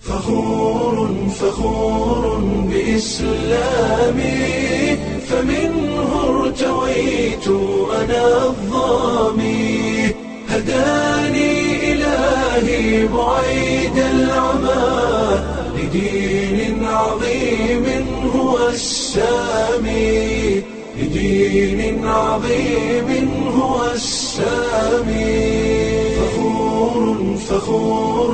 فخور فخور بإسلامي فمنه ارتويت أنا الظامي هداني إلهي بعيد العمى لدين عظيم هو السامي لدين عظيم هو السامي فخور فخور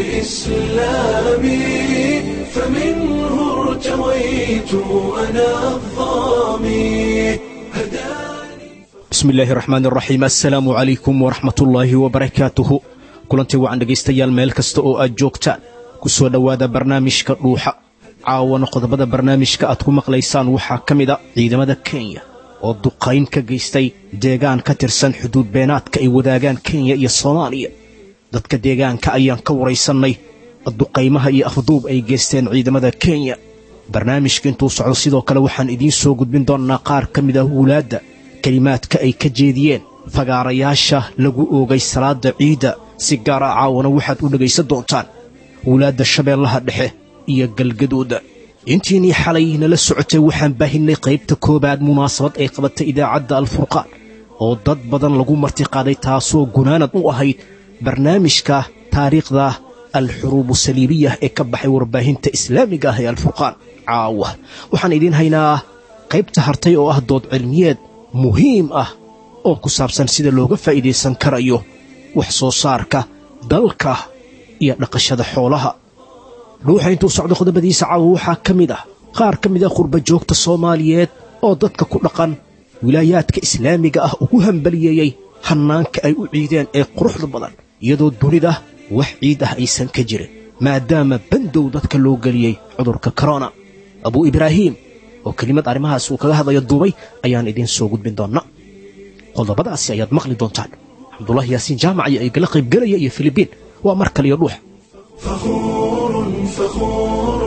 بإسلامي فمنه ارتويت أنا الظامي هداني bismi illaahi raxmaan raxiim assalaamu calaykum waraxmat ullaahi wabarakaatuhu kulantii wacan dhegaystayaal meel kasta oo aad joogtaan ku soo dhowaada barnaamijka dhuuxa caawana qodobada barnaamijka aad ku maqlaysaan waxaa ka mid a ciidamada kenya oo duqayn ka geystay deegaan ka tirsan xuduud beenaadka ay wadaagaan kenya iyo soomaaliya dadka deegaanka ayaan ka waraysannay duqaymaha iyo afduub ay geysteen ciidamada kenya barnaamijka intuu socdo sidoo kale waxaan idiin soo gudbin doonnaa qaar ka mid ah wulaadda kelimaadka ay ka jeediyeen fagaarayaasha lagu oogay salaada ciidda si gaar ah caawana waxaad u dhegaysan doontaan wulaadda shabeellaha dhexe iyo galgadooda intiinii xalay nala socotay waxaan baahinnay qaybta koowaad munaasabad ay qabatay idaacadda alfurqaan oo dad badan lagu martiqaaday taasoo gunaanad u ahayd barnaamijka taariikhda alxuruubu saliibiyah ee ka baxay warbaahinta islaamiga ah ee alfurqaan caawa waxaan idiin haynaa qaybta hartay oo ah dood cilmiyeed muhiim ah oo ku saabsan sida looga faa'iidaysan karayo wax soo saarka dalka iyo dhaqashada xoolaha dhuuxa intuu socdo qodobadiisa caawa waxaa ka mid ah qaar ka mid ah qurba joogta soomaaliyeed oo dadka ku dhaqan wilaayaadka islaamiga ah ugu hambaliyeeyey hannaanka ay u ciideen ee quruxda badan iyadoo dunida wax ciid ah aysan ka jirin maadaama bandow dadka loo geliyey cudurka korona abuu ibraahiim oo kelimad arrimahaas uu kaga hadlayo duubay ayaan idiin soo gudbin doonna qodobadaasi ayaad maqli doontaan cabdulahi yaasiin jaamaciyo ay gala qaybgelaya iyo filibiin waa mar kaliyo dhuux فخور فخور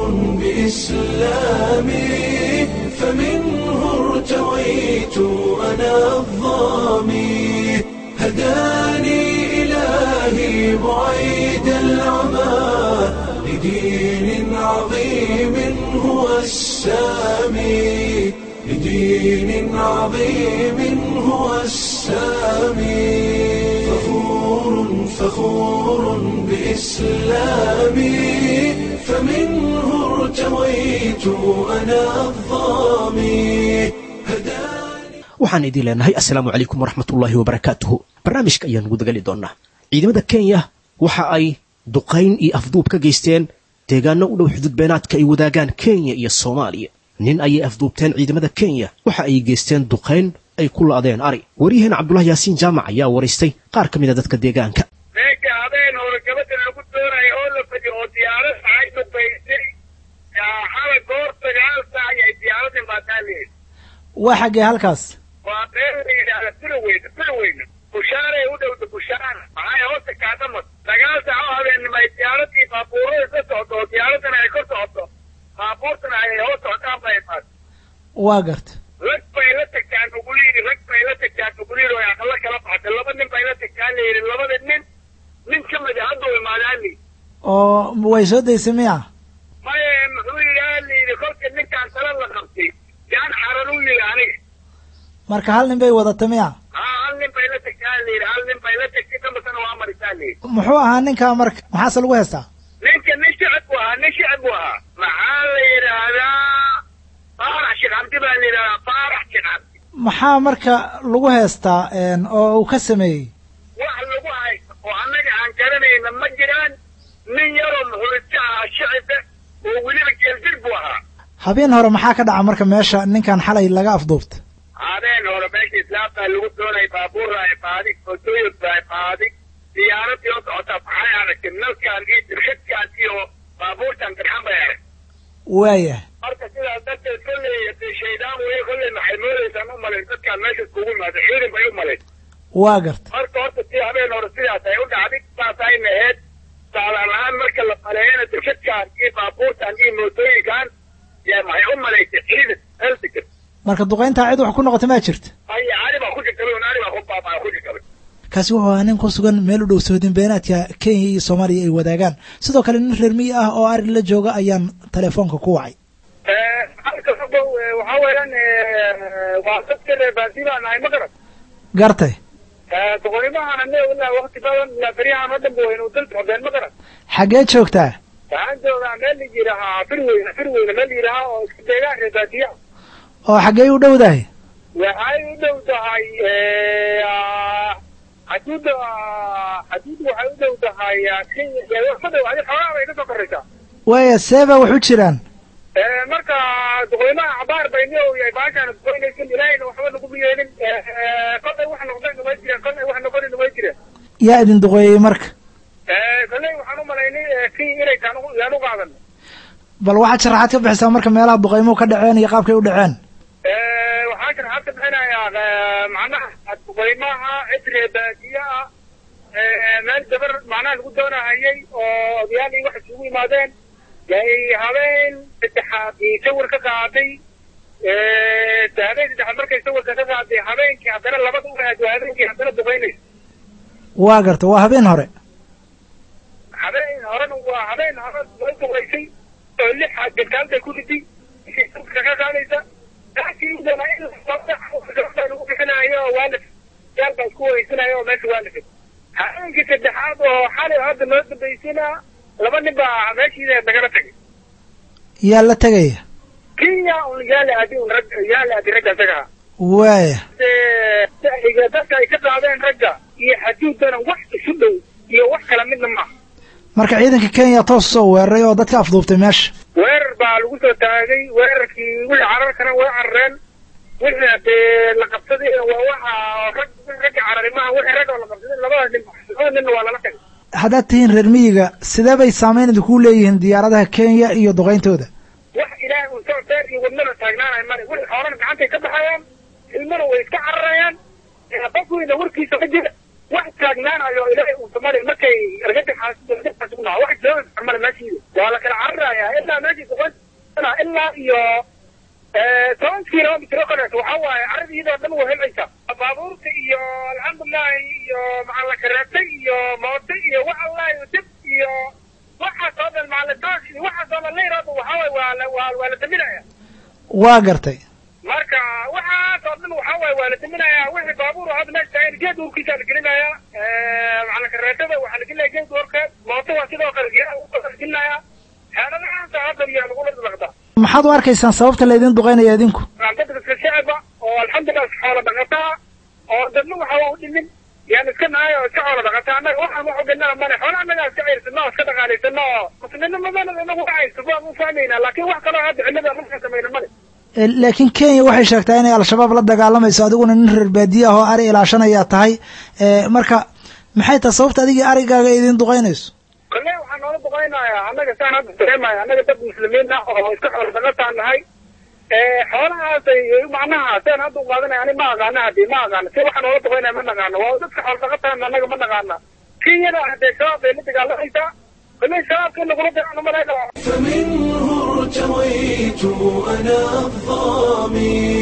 بإسلامي فمنه ارتويت أنا الظامي هداني إلهي بعيد العمى لدين عظيم هو السامي لدين عظيم هو السامي فخور فخور بإسلامي فمنه ارتويت أنا الظامي هداني waxaan idiin leenahay assalaamu calaykum waraxmatullaahi wabarakaatuhu barnaamijka ayaan gudagali doonnaa ciidamada kenya waxa ay duqayn iyo afduub ka geysteen deegaano u dhow xuduud beenaadka ay wadaagaan kenya iyo soomaaliya nin ayay afduubteen ciidamada kenya waxa ay geysteen duqayn ay ku la'deen ari waryaheena cabdulahi yaasiin jaamac ayaa waraystay qaar ka mid a dadka deegaanka meesha habeen hore gabadha lagu doonayo oo la fadi oo diyaarad ay duqaysay xala goor sagaal saac ay diyaaradin baataa leeyihi waa xaggee halkaas waa meel la yidhaahda filoweyna filoweyna bushaaray u dhowda bushaara maxay hoosta kaadamad sagaal saac oo habeenimo ay diyaaradii baabuurada ka socdo oo diyaaradana ay kor socoto baabuurtana ay hoos socdaan bay imaad waa garta rag bay la tagtaan uguliidi rag bay la tagtaan uguliidi oo aqalo kala baxda laba nin bay la tagtaan la yidhi labada nin nin ka mid a hadduu imaadaan li oo way soo daysay miya maye muxuu yidhi aa la yidhi kolka ninkaan tala la qabtay yaan xaran u yidhi aniga marka hal nin bay wadata miya haa hal nin bay la tagtaa la yidhi hal nin bay la tagtay dambasana waa marisaa la yidhi muxuu ahaa ninkaa marka maxaase lagu heystaa ninka nin shicib buu ahaa nin shicib buu ahaa maxaa la yidhaahdaa faarax shicabdi baa la yidhahdaa faarax shicabdi maxaa marka lagu heystaa oo uu ka sameeyey wax lagu haysto oo annaga aan garanayna ma jiraan nin yaroo muxuurita ahaa shicibe oo weliba jeeldir buu ahaa habeen hore maxaa ka dhaca marka meesha ninkan xalay laga afduubta habeen hore meesha islaamtaa lagu doonay baabuurra ay qaadig mootooyinka ay qaadig diyaaradii oo socota maxay aragtay nalkaan iyo dirshadkaan iyo baabuurtan dirxan bay arag waaya marka sidaas darteed kolley shaydaan weeye kolley maxay moodaysaan u malayn dadkaan meesha iskugu imaada ciidan bay u malayn waa garta marka horta si habeen hore sidaas ay u dhacday saas ayna ahayd saalaan ahaan marka la maleeyana dirshadkaan iyo baabuurtan iyo mootooyinkan yaa maxay u malaysay ciidan eltigan marka duqayntaa cid wax ku noqota maa jirta ay ari baa ku jirta ari baa ku baabaa ku jirta kaasi wuxuu ahaa nin ku sugan meel u dhow sohdin beenaadka kenya iyo soomaaliya ay wadaagaan sidoo kale nin reer miyi ah oo ari la jooga ayaan telefoonka ku wacay halka fogow waxaa weeyaan waa dadka reer baadiibaa nahay ma garan gartay doqonimahan ane ilaa wakti badan ilaa beryahan oo dhan ba waynu dal socdeen ma garan xaggee joogtaa waxaan joogaa meel la yidhaahaa firweyne firweyne meel la yidhaahaa oo isku deegaan reer baadiya oo xaggee u dhowdahay waxay u dhow tahay xaduudda xaduudda waxay u dhow tahay kenya ma dhow adi xoogaa bay ka soo koraysaa waaya seeba wax u jiraan marka duqeymaha cabaar bayniyo yahay baashaan duqeynaysan ilaahayna waxba nagu yeelin kolay wax noqdeen way jireen kolay wax noqonin way jireen yaa idin duqeeyey marka kolay waxaan u malaynay kii inay taan yaan u qaadan bal waxaad sharaxaad ka bixisaa marka meelaha duqeymuhu ka dhaceen iyo qaabkay u dhaceen waxaan sharaxaad ka bixinayaa macnaha duqeymaha cidree baadiye ah meel gabar macnaha lagu doonahayay oo odayaal iyo wax isugu yimaadeen yay habeen saddexaad iyo sawir ka qaaday habeen saddexaad markay sawirka ka qaaday habeenkii haddana labada u aad waa habeenkii haddana duqeynaysa waa garta waa habeen hore habeen horena waa habeen hore way duqeysay oo lix gadkaalbay ku riday sawirka ka qaadaysa laakiin gabadha lagu bixinayo waa la yaal baa isku wareysanayo oo meesha waa la fid habeenkii saddexaad oo xalay hadda noo dambaysana laba nin baa meeshiida nagala tagay yaa la tegaya kenya un yaala adi un rag yaala adi ragga isagaa waaya dadka ay ka qaadeen ragga iyo xaduudana wax isu dhow iyo wax kala midna maaha marka ciidanka kenya toos soo weeraray oo dadka afduubtay meesha weerar baa lagu soo taagay weerarkii wixii cararkana way carareen wixii hadee la qabsaday waa waxa rag ragga cararimaha wixii ragga la qabsaday labada nin labada ninna waa lala tagay haddaad tihiin reer miyiga sidee bay saameyn idinku leeyihiin diyaaradaha kenya iyo duqeyntooda wax ilaahay un soo beer iyo wadnana taagnaanay male wixii xoolana gacantay ka baxayaan ilmana way iska cararayaan badweyna warkiisa ma jira wax taagnaanayo ilaahay uusa male markay argagaxaasugnaha wax jooga male meeshiida waa la kala cararayaa ilaa meeshii duqeynta ilaa iyo toban kilomitr oo kaleeto waxa waaye caradiidoo dhan waa helcaysaa baabuurta iyo alxamdulilahi iyo macalakareebtay iyo mooto iyo wax allahi dib iyo waxaas oo dhan macalitoos iyo waxaas oo dhan layraaba waxa waaye waa la waa waa la daminaya waa gartay marka waxaas oo dhan waxa waaye waa la daminayaa wixii baabuur oo hadda meesha taagan geed uurkiisa la gelinayaa macalakareetada waxaa la gelinaya geed uurkeed mooto waa sidoo kale geedaha la gelinayaa xeeladahaasa hadda iyo lagula dhaqdaa maxaad u arkaysaan sababta laydin duqeynaya idinku dadka iska shacaba oo alxamdulilah iska xoola dhaqataa oo dadna waxa u dhimin yaan iska nahay oo iska xoola dhaqataa annaga waxaan wax uganaa male xoola annagaa iska ciirsano oo iska dhaqaalaysano oo muslimnimadana inagu dhacayso baan u fahmaynaa laakiin wax kaloo hadda cillada markaa samayna male laakiin kenya waxay sheegtaa inay al-shabaab la dagaalamayso adiguna nin reer baadiye ah oo ari ilaashanayaa tahay marka maxay tahay sababta adigii arigaaga idin duqeynayso kolley waxaan noola duqaynayaa annaga saan hadda dareemaya annaga dad muslimiin ah oo iska xoola dhaqataan nahay xoolahaasay macnaha saan hadda u qaadanaya ani ma aqaana hadii ma aqaana si waxaa noola duqaynaya ma naqaano waa dadka xoola dhaqataan annaga ma naqaana kenyana hadee shabaab bay la dagaalamaysaa kolley shabaabka nagula dagaano malayna فمنه ارتويت أنا الظامي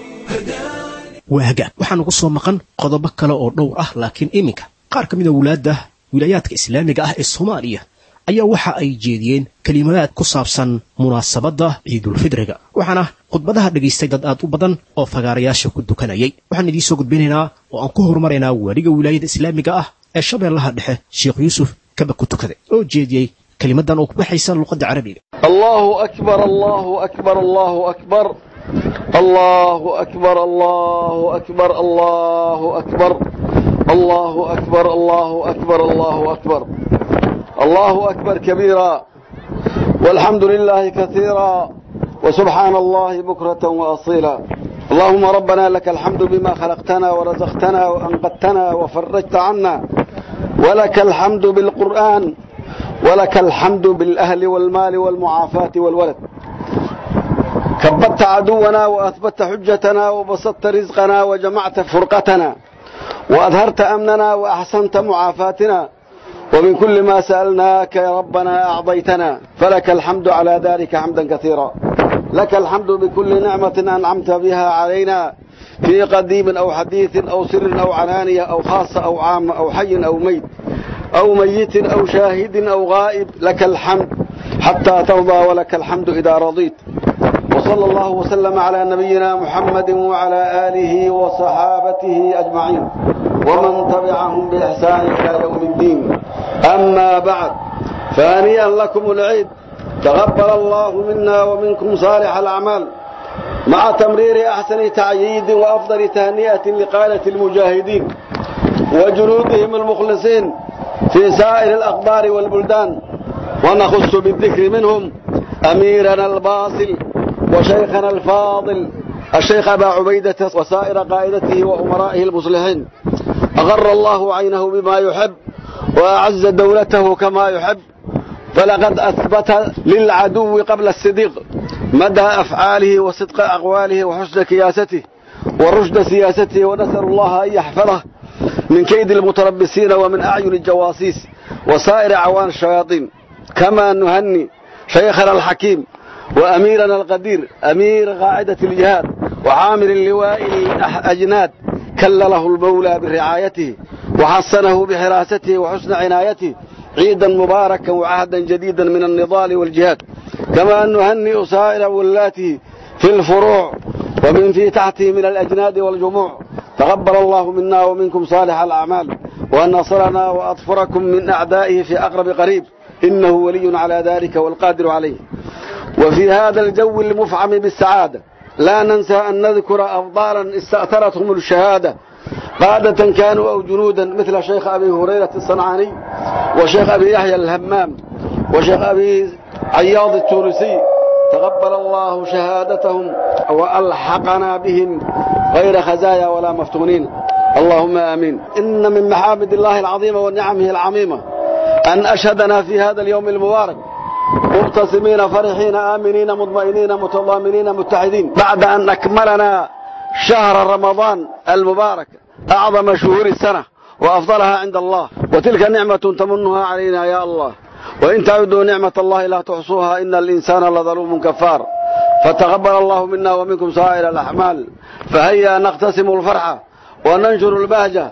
هداني waa hagaag waxaa nagu soo maqan qodobo kale oo dhowr ah laakiin iminka qaar ka mid a wulaadda wilaayaadka islaamiga ah ee soomaaliya ayaa waxa ay jeediyeen kelimadaad ku saabsan munaasabadda ciidulfidriga waxaana khudbadaha dhegaystay dad aad u badan oo fagaarayaasha ku dukanayay waxaan idiin soo gudbinaynaa oo aan ku horumaraynaa waaliga wilaayada islaamiga ah ee shabeellaha dhexe sheekh yuusuf kaba ku tukade oo jeediyey kelimadan oo ku baxaysa luqadda carabiga الله أكبر الله أكبر الله أكبر الله أكبر الله أكبر الله أكبر الله أكبر الله أكبر الله أكبر الله أكبر كبيرا والحمد لله كثيرا وسبحان الله بكرة وأصيلا اللهم ربنا لك الحمد بما خلقتنا ورزقتنا وأنقذتنا وفرجت عنا ولك الحمد بالقرآن ولك الحمد بالأهل والمال والمعافاة والولد كبت عدونا وأثبت حجتنا وبسطت رزقنا وجمعت فرقتنا وأظهرت أمننا وأحسنت معافاتنا ومن كل ما سألناك يا ربنا أعطيتنا فلك الحمد على ذلك حمدا كثيرا لك الحمد بكل نعمة أنعمت بها علينا في قديم أو حديث أو سر أو علانية أو خاصة أو عامة أو حي أو ميت أو ميت أو شاهد أو غائب لك الحمد حتى ترضى ولك الحمد إذا رضيت وصلى الله وسلم على نبينا محمد وعلى آله وصحابته أجمعين ومن تبعهم بإحسان إلى يوم الدين أما بعد فهنيئا لكم العيد تقبل الله منا ومنكم صالح الأعمال مع تمرير أحسن تعييد وأفضل تهنئة لقادة المجاهدين وجنودهم المخلصين في سائر الأقطار والبلدان ونخص بالذكر منهم أميرنا الباصل وشيخنا الفاضل الشيخ أبا عبيدة وسائر قائدته وأمرائه المصلحين أغر الله عينه بما يحب وأعز دولته كما يحب فلقد أثبت للعدو قبل الصديق مدى أفعاله وصدق أقواله وحسن كياسته ورشد سياسته ونسأل الله أن يحفظه من كيد المتربصين ومن أعين الجواسيس وسائر عوان الشياطين كما نهني شيخنا الحكيم وأميرنا القدير أمير قاعدة الجهاد وعامل اللواء الأجناد كلله المولى برعايته وحصنه بحراسته وحسن عنايته عيدا مباركا وعهدا جديدا من النضال والجهاد كما أن نهنئ سائر ولاته في الفروع ومن في تحته من الأجناد والجموع تقبل الله منا ومنكم صالح الأعمال وأن نصرنا وأطفركم من أعدائه في أقرب قريب إنه ولي على ذلك والقادر عليه وفي هذا الجو المفعم بالسعادة لا ننسى أن نذكر أفضالا استأثرتهم الشهادة قادة كانوا أو جنودا مثل شيخ أبي هريرة الصنعاني وشيخ أبي يحيى الهمام وشيخ أبي عياض التونسي تقبل الله شهادتهم وألحقنا بهم غير خزايا ولا مفتونين اللهم آمين إن من محامد الله العظيمة ونعمه العميمة أن أشهدنا في هذا اليوم المبارك مبتسمين فرحين آمنين مطمئنين متضامنين متحدين بعد أن أكملنا شهر رمضان المبارك أعظم شهور السنة وأفضلها عند الله وتلك نعمة تمنها علينا يا الله وإن تعدوا نعمة الله لا تحصوها إن الإنسان لظلوم كفار فتقبل الله منا ومنكم سائر الأعمال فهيا نقتسم الفرحة وننشر البهجة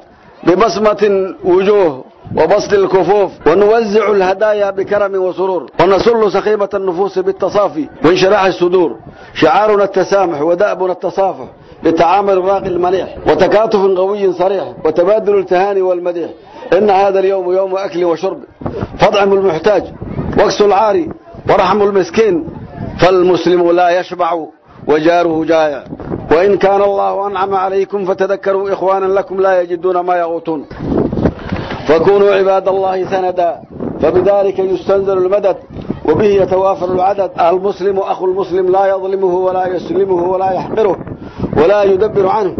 ببصمة وجوه وبسط الكفوف ونوزع الهدايا بكرم وسرور ونسل سخيمة النفوس بالتصافي وانشراح الصدور شعارنا التسامح ودأبنا التصافح بالتعامل الراقي المليح وتكاتف قوي صريح وتبادل التهاني والمديح إن هذا اليوم يوم أكل وشرب فاطعم المحتاج واكسوا العاري ورحموا المسكين فالمسلم لا يشبع وجاره جائع وإن كان الله أنعم عليكم فتذكروا إخوانا لكم لا يجدون ما يغوتون فكونوا عباد الله سندا فبذلك يستنزل المدد وبه يتوافر العدد المسلم أخو المسلم لا يظلمه ولا يسلمه ولا يحقره ولا يدبر عنه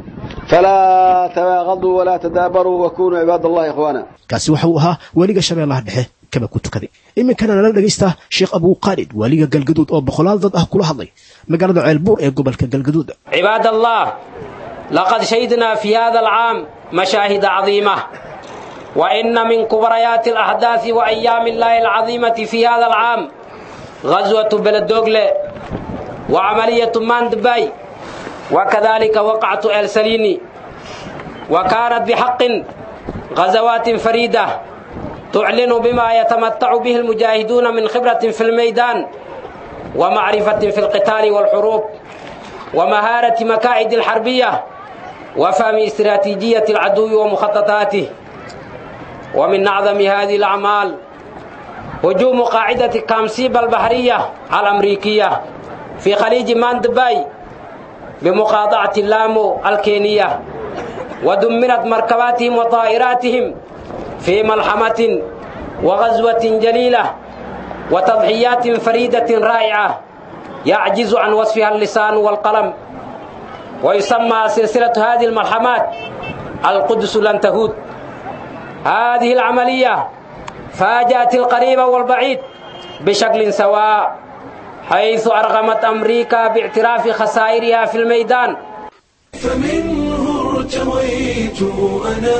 فلا تباغضوا ولا تدابروا وكونوا عباد الله إخوانا kaasi waxa uu ahaa weliga shabeellaha dhexe kaba ku tukaday iminkana nala dhegaysta sheekh abuu khaalid waaliga galgaduud oo boqolaal dad ah kula hadlay magaalada ceelbuur ee gobolka galgaduud عباد الله لقد شهدنا في هذا العام مشاهد عظيمة وإن من كبريات الأحداث وأيام الله العظيمة في هذا العام غزوة بلدوغلي وعملية ماندباي وكذلك وقعة السليني وكانت بحق غزوات فريدة تعلن بما يتمتع به المجاهدون من خبرة في الميدان ومعرفة في القتال والحروب ومهارة مكائد الحربية وفهم استراتيجية العدو ومخططاته ومن أعظم هذه الأعمال هجوم قاعدة كامسيب البحرية الأمريكية في خليج ماندباي بمقاطعة اللامو الكينية ودمرت مركباتهم وطائراتهم في ملحمة وغزوة جليلة وتضحيات فريدة رائعة يعجز عن وصفها اللسان والقلم ويسمى سلسلة هذه الملحمات القدس لن تهود هذه العملية فاجأت القريب والبعيد بشكل سواء حيث أرغمت أمريكا باعتراف خسائرها في الميدان فمنه ارتويت أنا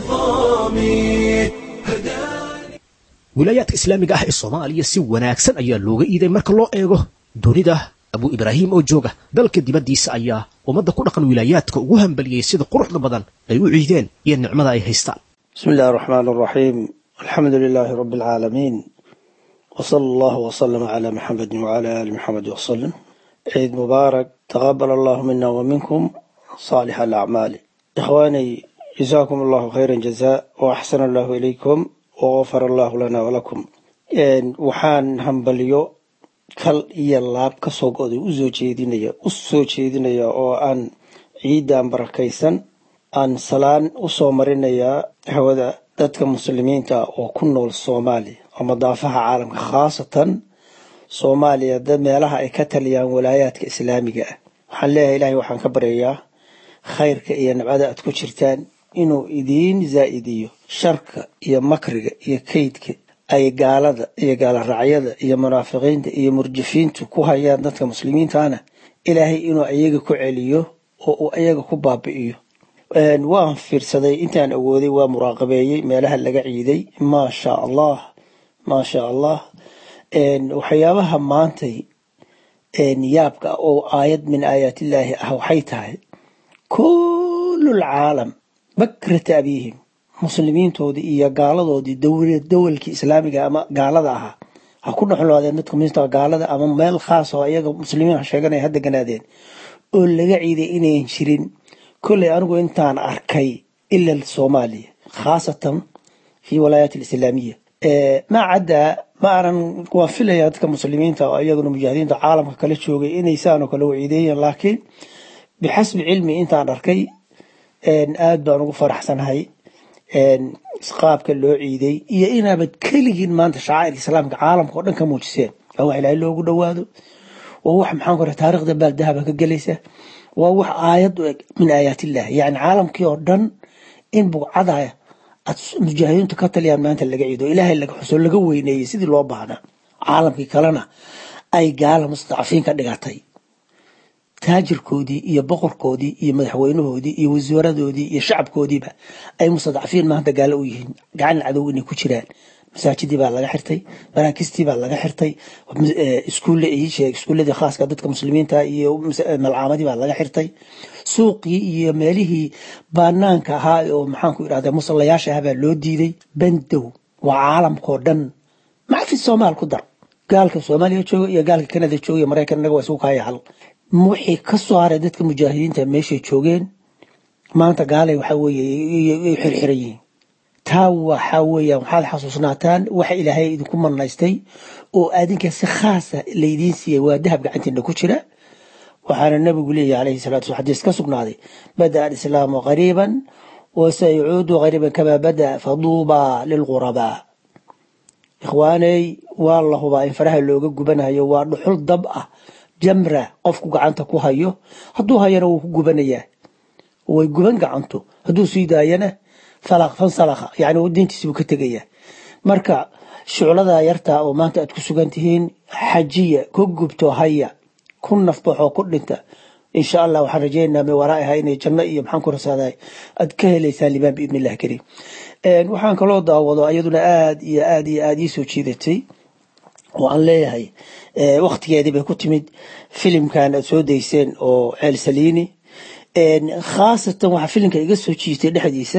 الظامي هداني wilaayaadka islaamiga ah ee soomaaliya si wanaagsan ayaa looga iiday marka loo eego dunida abuu ibraahim oo jooga dalka dibaddiisa ayaa ummadda ku dhaqan wilaayaadka ugu hambaliyey sida quruxda badan ay u ciideen iyo nicmada ay haystaan بسم الله الرحمن الرحيم الحمد لله رب العالمين وصلى الله وسلم على محمد وعلى آل محمد وسلم عيد مبارك تقبل الله منا ومنكم صالح الأعمال إخواني جزاكم الله خيرا جزاء وأحسن الله إليكم وغفر الله لنا ولكم إن وحان همبليو kal iyo laab ka soo go'day u soo jeedinaya u soo jeedinaya oo aan ciidan barakaysan aan salaan u soo marinayaa hawada dadka muslimiinta oo ku nool soomaaliya ama daafaha caalamka khaasatan soomaaliya dad meelaha ay ka taliyaan walaayaadka islaamiga ah waxaan leeyahay ilaahay waxaan ka baryayaa khayrka iyo nabcada aad ku jirtaan inuu idiin zaa'idiyo sharka iyo makriga iyo kaydka ay gaalada iyo gaalaracyada iyo munaafiqiinta iyo murjifiintu ku hayaan dadka muslimiintaana ilaahay inuu ayaga ku celiyo oo uu ayaga ku baabi'iyo waan fiirsaday intaan awooday waa muraaqabeeyey meelaha laga ciiday maasha allah maasha allah waxyaabaha maantay yaabka oo aayad min aayaatillaahi ah waxay tahay kullul caalam bakrata abiihim muslimiintoodii iyo gaaladoodii dawalkii islaamiga ama gaalada ahaa ha ku dhexloodeen dadka muslimiinta gaalada ama meel khaas oo iyaga muslimiin sheeganaya ha deganaadeen oo laga ciiday inayn jirin kolley anigu intaan arkay ila soomaaliya khaasatan fi walaayaat alislaamiya ma caddaa ma aanan waan filaya dadka muslimiinta oo iyaguna mujaahidiinta caalamka kala joogay inay saanoo kale u ciideeyeen laakiin bixasbi cilmi intaan arkay aad baan ugu faraxsanahay qaabka loo ciiday iyo inaabad keligiin maanta shacairka islaamka caalamka oo dhan ka muujiseen waa wax ilaahay loogu dhowaado waa wax maxaan ku raha taarikhda baaldahaba ka gelaysa waa wax aayad u eg min aayaatillaah yacni caalamkii oo dhan in bugcadaya aad mujaahidiintu ka taliyaan maanta laga ciido ilaahay laga xuso laga weyneeyey sidii loo baahnaa caalamkii kalena ay gaala mustacfiin ka dhigatay taajirkoodii iyo boqorkoodii iyo madaxweynahoodii iyo wasiiradoodii iyo shacabkoodiiba ay mustadcafiin maanta gaalo u yihiin gacan cadow inay ku jiraan masaajidii baa laga xirtay maraakistii baa laga xirtay iskuulle iskuulladii khaaska dadka muslimiinta iyo malcaamadii baa laga xirtay suuqii iyo meelihii banaanka ahaa oo maxaanku idhahda musallayaasha ah baa loo diiday bandow waa caalamkao dhan macfi soomaal ku dar gaalka soomaaliya jooga iyo gaalka kanada jooga iyo maraykan inaga waa isugu kaaya hal wixii ka soo haray dadka mujaahidiinta meeshay joogeen maanta gaalay waxaa weeye xirxiran yihiin taa waxaa weeyaan waxaad xasuusnaataan waxa ilaahay idinku manaystay oo adinka si khaasa laydiin siiyey waa dahab gacantiina ku jira waxaana nabigu leeyahy alayhi salatu wa xadiis ka sugnaaday bada alislaamu qariiban wasayacuudu qariiban kamaa bada faduubaa lilqurabaa ikhwaaney waa la hubaa in faraha looga gubanayo waa dhuxul dab ah jamra qofku gacanta ku hayo hadduu hayana wuu ku gubanayaa way guban gacantu hadduu sii daayana fansalakha yani diintiisi buu ka tegayaa marka shuclada yartaa oo maanta aad ku sugan tihiin xajiya ku gubto haya ku nafbaxoo ku dhinta insha allah waxaan rajaynaynaa min waraa'iha inay janno iyo maxaan ku rasaadahay aad ka helaysaan limaan biidni illahi kariim waxaan kaloo daawado iyaduna aad iyo aad iyo aad ii soo jiidatay oo aan leeyahay waktigeedii bay ku timid filimkan aad soo dayseen oo ceel saliini khaasatan waxaa filimka iga soo jiitay dhexdiisa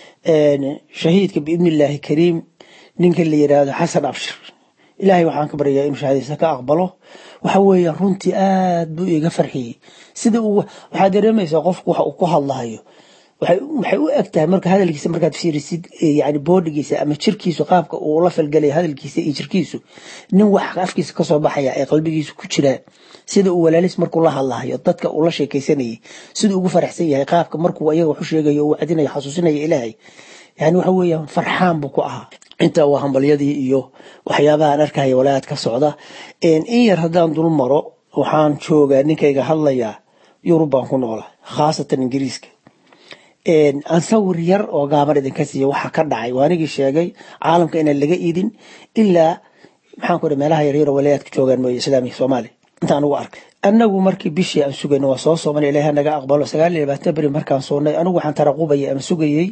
shahiidka biidni illaahi kariim ninka la yiraahdo xasan abshir ilaahay waxaan ka baryayaa inuu shahaadaysa ka aqbalo waxa weeye runtii aad buu iga farxiyey sida uu waxaa dareemaysaa qofku waxa uu ku hadlahayo waxay u eg tahay marka hadalkiisa markaad fiirisid yani boodhigiisa ama jirkiisu qaabka uu la falgelaya hadalkiisa iyo jirkiisu nin wax afkiisa kasoo baxaya ay qalbigiisu ku jiraan sida uu walaalis markuu la hadlahayo dadka uu la sheekaysanayay siduu ugu faraxsan yahay qaabka markuu ayaga waxu sheegayo uu wacdinayo xasuusinaya ilaahay yani waxa weeyaan farxaan buu ku ahaa inta waa hambalyadii iyo waxyaabahaan arkaya walaayaad ka socda in yar haddaan dul maro waxaan joogaa ninkayga hadlayaa yurub baan ku noola khaasatan ingiriiska aan sawir yar oo gaaban idinka siiya waxa ka dhacay waa anigii sheegay caalamka inaan laga iidin ilaa maxaan ku meelaha yaryaro walaayaadka joogaan mooye islaamiga soomaaliya intaan ugu arkay anagu markii bishii aan sugayno waa soo soomana ilaah naga aqbalo sagaal iyo labaatan beri markaan soonnay anigu waxaan taraqubaya ama sugayey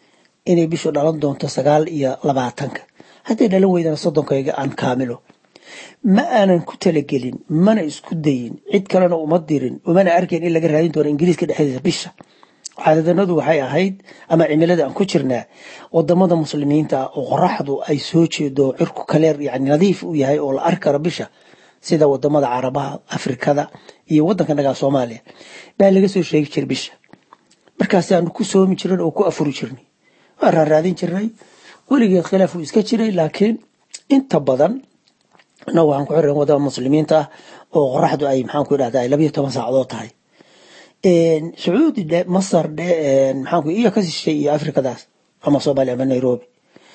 inay bishu dhalan doonto sagaal iyo labaatanka hadday dhalan weydana soddonkayga aan kaamilo ma aanan ku talagelin mana isku dayin cid kalena uma dirin umana arkayn in laga raadin doono ingiriiska dhexdiisa bisha caadadanadu waxay ahayd ama cimilada aan ku jirnaa wadamada muslimiinta ah oo qoraxdu ay soo jeedo cirku kaleer yani nadiif u yahay oo la arki karo bisha sida wadamada carabaha afrikada iyo wadanka nagaa soomaaliya baa laga soo sheegi jiray bisha markaasaanu ku soomi jiran oo ku afuri jirnay waa raaraadin jirnay weligeed khilaaf uu iska jiray laakiin inta badan inagu waxaan ku xiran wadama muslimiinta ah oo qoraxdu ay maxaan ku idhahda ay labayo toban saacadood tahay sacuudi dhe masar dhe maxaanku iyo ka sishay iyo afrikadaas ama soomaaliya ama nairobi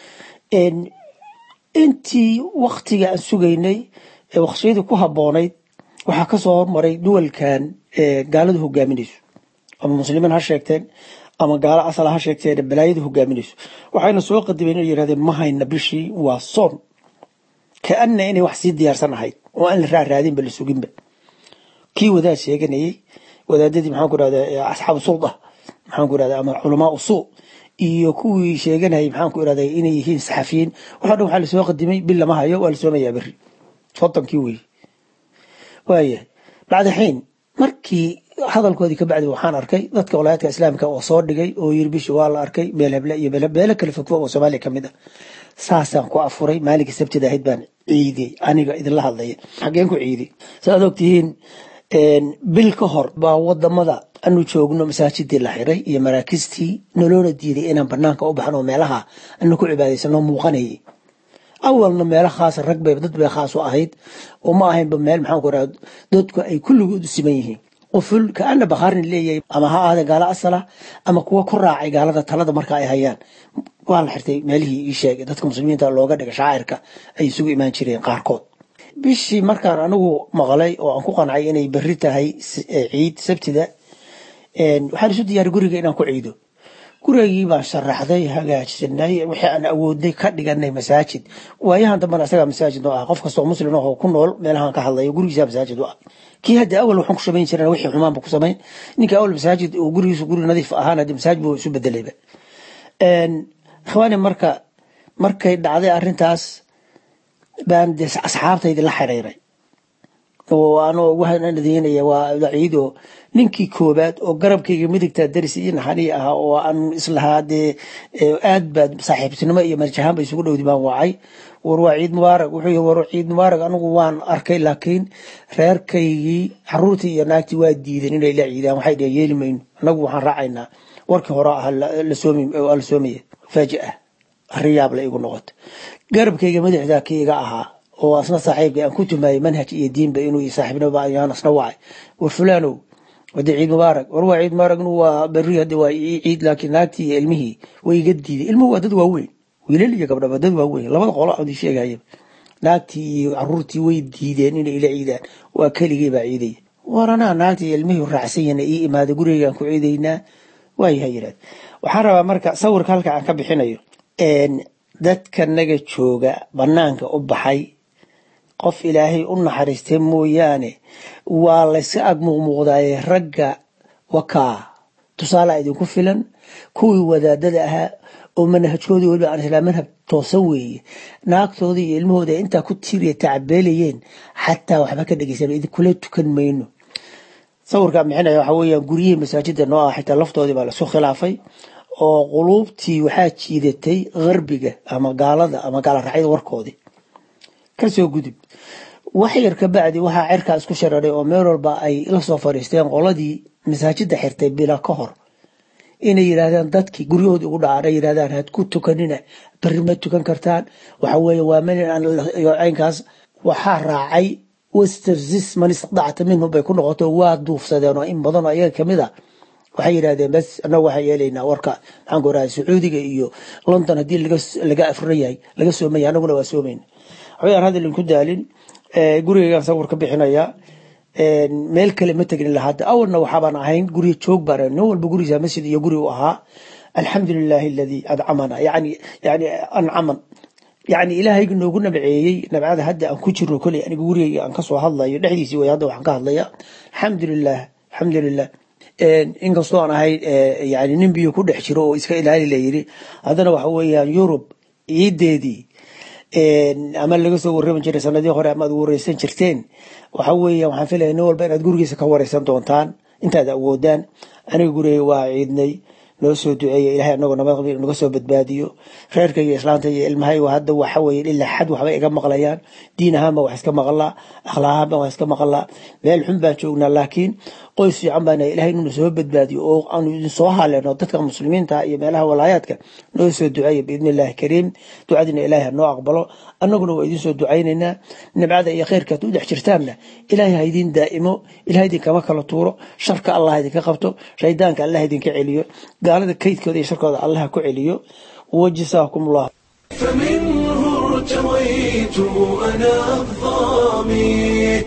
intii waktiga aan sugaynay ee waqtiyadii ku haboonayd waxaa kasoo hormaray duwalkan gaaladu hogaaminayso ama muslimiin ha sheegteen ama gaalo asala ha sheegteen balaayadu hogaaminayso waxayna soo qadimeen inay yidhahdeen ma hayna bishii waa soon kaana inay wax sii diyaarsan ahayd oo aan la raaraadinba la suginba kii wadaad sheeganayey wadaadadii maxaan ku irahda asxaabu sulda maxaan ku irahda ama culamaa usuu iyo kuwii sheeganayay maxaan ku irahda inay yihiin saxafiyiin waxoo dhan waxaa lasoo qadimay bil lama hayo waa la soomayaa berri soddonkii wey waayahay bacda xiin markii hadalkoodii ka bacdi waxaan arkay dadka walaayadka islaamka oo soo dhigay oo yiri bishi waa la arkay meel heble iyo beelo kale fogfog oo soomaaliya ka mid ah saasaan ku afuray maalinkii sabtida ahayd baan ciidiyey aniga idinla hadlaya xageen ku ciiday saaad ogtihiin bil ka hor baa wadamada anu joogno masaajidii la xiray iyo maraakistii noloona diiday inaan banaanka u baxno meelaha anu ku cibaadaysano muuqanayay awalna meelo khaasa rag bay dad bay khaas u ahayd oo ma ahaynba meel maxaan ku raha dadku ay kulligood u siman yihiin quful kaana bakhaarin leeyahay ama ha ahaada gaalo asala ama kuwa ku raacay gaalada talada marka ay hayaan waa la xirtay meelihii ii sheegay dadka muslimiinta looga dhiga shaacirka ay isugu imaan jireen qaarkood bishii markaan anigu maqlay oo aan ku qancay inay berri tahay ciid sabtida waxaan isu diyaaray guriga inaan ku ciido gurigii baan sharaxday hagaajsanay wixii aan awoodnay ka dhiganay masaajid waayahan dambana isagaa masaajid oo ah qof kastoo muslim oo ku nool meelahan ka hadlayo gurigiisa masaajid u ah kii hadda awal waxaan ku samayn jirana wixii xumaan ba ku samayn ninka awal masaajid oo gurigiisu guri nadiif ahaan hadda masaajid buu isu bedelayba ikhwaani marka markay dhacday arrintaas baan de asxaabtaydi la xiriiray oo anoo waxaan nadiinaya waa ciid oo ninkii koobaad oo garabkayga midigta daris iyo naxani ah oo aan islahaa dee aad baad saaxiibtinimo iyo marjahaan ba isugu dhowdi baan wacay war waa ciid mubaarak wuxuu yihi war ciid mubaarak anigu waan arkay laakiin reerkaygii caruurtii iyo naagtii waa diideen inay la ciidaan waxay dheheen yeeli mayno annagu waxaan raacaynaa warkii hore ah la soomaya faaji-ah arriyaab la igu noqoto garabkayga madaxdaa ki iga ahaa oo asna saaxiibka aan ku tumaayay manhaj iyo diinba inuu saaxiibnaba ayaan asna wacay war fulaanow wade ciid mubaarak war waa ciid mubaaragnu waa berri hadda waa ciid laakiin naagtii iyo ilmihii way iga diiday ilmuhu waa dad waaweyn wiilal iyo gabdhaba dad waaweyn labada qolo aan sheegaya naagtii iyo caruurtii way diideen inay ila ciidaan waa keligii baa ciidaya war anaa naagtii iyo ilmihii raacsan yana ii imaada gurigaan ku ciidaynaa waayaha yiraahd waxaan rabaa marka sawirka halka aan ka bixinayo dadka naga jooga banaanka u baxay qof ilaahay u naxariistay mooyaane waa layska ag muuqmuuqdaaye ragga wakaa tusaale idinku filan kuwii wadaadada ahaa oo manhajkoodii weliba aan islaa manhaj toosan weeye naagtoodii iyo ilmahooda intaa ku tiiriya tacabeelayeen xataa waxba ka dhegeysan idinkula tukan mayno sawirkaa mixinaya waxaa weeyaan guryihii masaajida noo ah xitaa laftoodii baa lasu khilaafay oo quluubtii waxaa jiidatay qarbiga ama gaalada ama gaala raacyada warkoodii kasoo gudub wax yar ka bacdi waxaa cerkaa isku shararay oo meel walba ay la soo fadhiisteen qoladii masaajida xirtay bila ka hor inay yidhahdaan dadkii guryahoodii ugu dhacaan ay yidhahdaan had ku tukanina berri ma tukan kartaan waxa weeye waa caynkaas waxaa raacay westerzis man istidacta minhum bay ku noqoto waa duufsadeen oo in badan oo iyaga kamid a waxay yidhahdeen bas annagu waxaan yeelaynaa warka maxaan ku rahay sacuudiga iyo london haddii laga afran yahay laga soomaya annaguna waa soomayna waxbayaan hadda linku daalin gurigaygaan sawir ka bixinaya meel kale ma tegnin lahaada awalna waxaabaan ahayn guriga joog baan nin walba gurigiisa masjid iyo guri u ahaa alxamdu lilahi aladii adcamana yani yani ancaman yani ilaahayga noogu nabceeyey nabcada hadda aan ku jirno koley aniga gurigayga aan kasoo hadlayo dhexdiisii way hadda waxaan ka hadlaya alxamdulilah alxamdulilah inkastoo aan ahay yani nin biyo ku dhex jiro oo iska ilaali layiri haddana waxa weeyaan yurub ciideedii ama laga soo warrami jiray sanadii hore ama ad wareysan jirteen waxa weeya waxaan filaya nin walba inaad gurigiisa ka wareysan doontaan intaad awoodaan aniga gurigay waa ciidnay noo soo duceeya ilahay anagoo nabad qabay naga soo badbaadiyo reerka iyo islaanta iyo ilmahay hadda waxa weeye ilaa xad waxbay iga maqlayaan diin ahaanba wax iska maqlaa akhlaaq ahaanba wax iska maqlaa meel xun baan joognaa laakiin qoys fiican baan ilahay inuu soo badbaadiyo oo aanu idin soo haleeno dadka muslimiinta iyo meelaha walaayaadka noo soo duceeya biidni illaahi kariim ducadiina ilaahay ha noo aqbalo annaguna waa idin soo ducaynaynaa nibcada iyo khayrkaad u dhex jirtaanna ilaahay ha idin daa'imo ilahay idinkama kala tuuro sharka allah idinka qabto shaydaanka allah idinka celiyo gaalada kaydkooda iyo sharkooda allah ku celiyo wajisaakum allah فمنه ارتويت أنا الظامي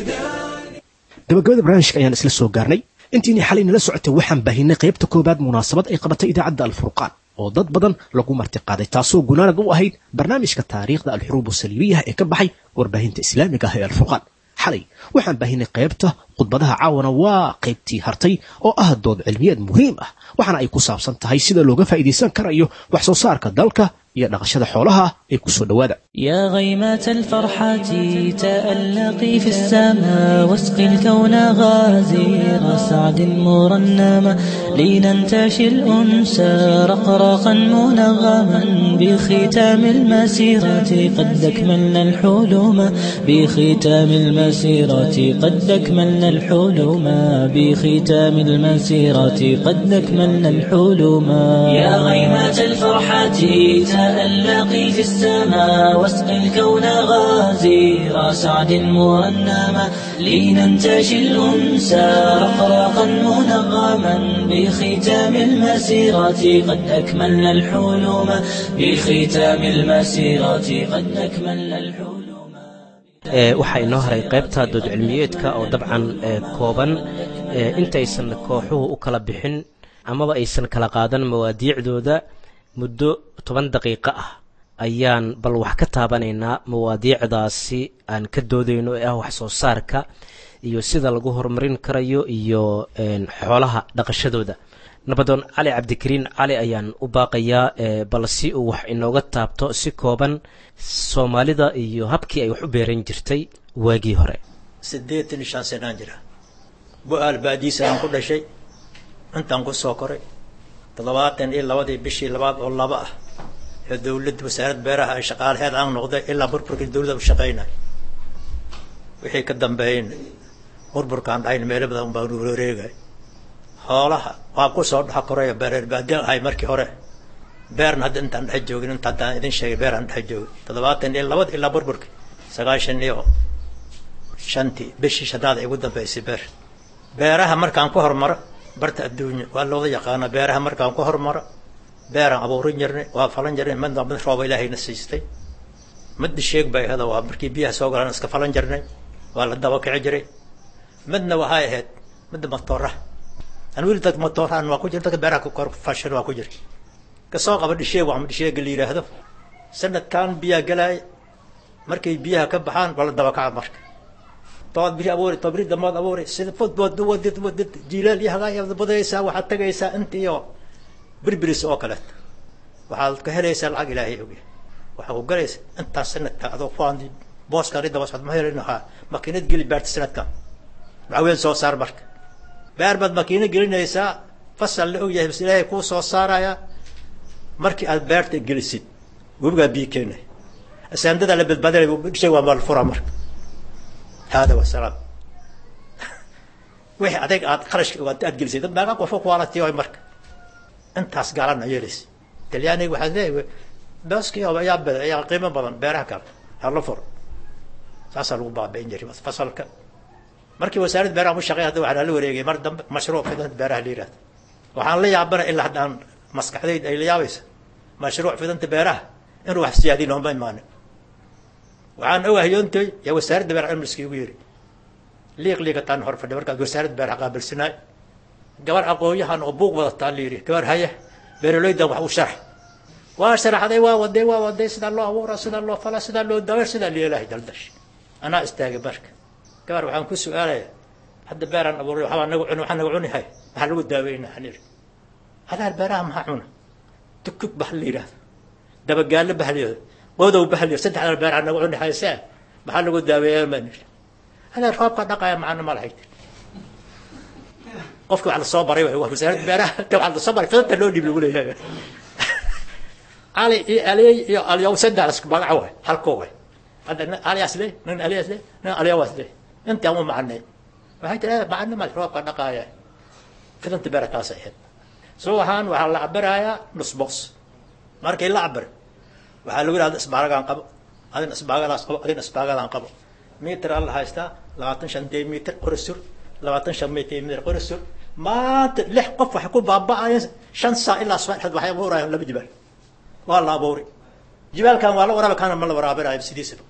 gabagabada barnaamijka ayaan isla soo gaarnay intiinii xalay nala socotay waxaan baahinay qaybta koobaad munaasabad ay qabatay idaacadda alfurqaan oo dad badan lagu martiqaaday taasoo gunaanad u ahayd barnaamijka taariikhda alxuruub asaliibiyaha ee ka baxay warbaahinta islaamiga ah ee alfurqaan xalay waxaan baahinay qaybta khudbadaha caawana waa qaybtii hartay oo ah dood cilmiyeed muhiim ah waxaana ay ku saabsan tahay sida looga faa'iidaysan karayo wax soo saarka dalka iyo dhaqashada xoolaha ee ku soo dhowaada يا غيمة الفرحة تألقي في السماء واسقي الكون غازير سعد مرنما لننتشي الأنسى رقراقا منغما بختام المسيرة قد أكملنا الحلم بختام المسيرة قد أكملنا الحلم بختام المسيرة قد أكملنا الحلم يا غيمة الفرحة تألقي في السماء واسقي الكون غازير سعد مرنما لننتشي الأنسى رقراقا منغما بختام المسيرة قد أكملنا الحلم بختام المسيرة قد أكملنا الحلم waxaa inoo haray qaybta dood cilmiyeedka oo dabcan kooban intaysan kooxuhu u kala bixin amaba aysan kala qaadan mawaadiicdooda muddo toban daqiiqo ah ayaan bal wax ka taabanaynaa mawaadiicdaasi aan ka doodayno ee ah wax soo saarka iyo sida lagu horumarin karayo iyo xoolaha dhaqashadooda nabadoon cali cabdikariin cali ayaan u baaqayaa bal si uu wax inooga taabto si kooban soomaalida iyo habkii ay wax u beeran jirtay waagii hore siddeetan iyo shan sanaan jira bu-aal baadiisa aan ku dhashay intaan ku soo koray toddobaatan iyo labadii bishii labaad oo laba ah ee dowladda wasaaradda beeraha ay shaqaalaheed aan noqday ilaa burburkii dowladda u shaqaynay wixii ka dambeeyeyna burburkaan dhahayn meelo badan baan wareegay xoolaha waa ku soo dhex koray beereer baadiyan ahay markii hore beerna hadda intaan dhex joogin inta haddaan idin sheegay beeraan dhex joogin toddobaatan iyo labada ilaa burburkii sagaashan iyo shantii bishii shanaad ay ugu dambeysay beer beeraha markaan ku hormaro barta adduunya waa looda yaqaana beeraha markaan ku hormaro beeraan abuurin jirnay waa falan jirnay midna mid rooba ilaahayna siistay midna sheeg bay ahada waa markii biyaha soo galaan iska falan jirnay waa la daba kici jiray midna waxay ahayd midda matooraha aan weli dadka matoorahan waa ku jira dadka beeraha kor fashin waa ku jira kasoo qaba dhisheeg waa dhisheega la yidhaahdo sanadkan biyaha galaay markay biyaha ka baxaan waa la daba kaca marka tood biri abuuri tood biri dambaad abuuri sida fudbood wadid wadid jiilaal iyo hagaaya badaysaa waxaad tagaysaa inta iyo birbiris oo kaleet waxaad ka helaysaa lacag ilaahay ogya waxaa ku galaysa intaas sanadka adoo ku aandi booskan ridda wascod ma helin ahaa makiinad geli beerta sanadkan waxweyn soo saar marka beer baad makiinad gelinaysaa fasal la ogyahay bas ilaahay kuu soo saaraya markii aad beerta gelisid webigaa biyo keenay asaandadaa la badbaadinaya shay waa maal fura marka hada wasalaam wixii adeeg aad qarashka ogaad aad gelisay dad meeqa qofo kuwaalati way marka intaas gaalana yeelaysa talyaaniga waxaad leeyahay baaskii ayaa badan ayaa qiimo badan beeraha kale hala furo saasaa lagu baabi'in jiray fasalka markii wasaaradda beeraha mu shaqeey hadda waxaa la wareegay mar dambe mashruuc fidanta beeraha la yihahdo waxaan la yaabana ilaa haddaan maskaxdayda ay la yaabaysa mashruuc fidanta beeraha inuu wax siyaadin ooma imaanin waxaan ogahyoontay yaa wasaaradda beeraha amriska igu yiri liiq liigataan hor fadhi markaad wasaaradda beeraha qaabilsanaay gabar aqoonyahan oo buuq wadataa la yidhi gabar haya beeraleydan wax u sharax waa sharaxday waa waday waa waday sidaa loo abuura sidaa loo fala sidaa loo dabar sidaa leelahay daldash anaa istaagay marka gabar waxaan ku su-aalaya hadda beeraan abuuray waxbaa nagu cuni waxaa nagu cunihay maxaa lagu daaweynaa aan yidhi hadaar beeraha maxaa cuna tukug bah la yidhaahdo dabagaallo bah la yidhahdo odow bahal yar saddexdan beer aa nagu cunihayse maxaa lagu daaweeya maan yidhi adeer roobka dhaqaya macana ma lahayd qofki wax lasoo baray waa wasaaradda beeraha inta wax lasoo baray fidanta loo dhiib lagu leeyahay ali iyo aliyey iyo aliyow saddex isku magaca waay halkoo waay hadda nin aliyaas le nin aliyaas le nin aliyawaas le intaan u macanay waxay tiri macana ma roobka dhaqaaya fidanta beera kaas ahayd soo ahaan waxaa la cabirayaa nus box markii la cabir waxaa lagu yidhahda isbaaragaan qabo adin isbaagadaas qabo adin isbaagadaan qabo mitir alla haystaa labaatan shan mitir qorisur labaatan shan mitir qorisur maanta lix qof waxay ku baaba'ayeen shan saa ilaa subaxeed waxay abuurayaan laba jibaal waa la abuuri jibaalkan waa la waraabi kana ma la waraabinayo sidiisaba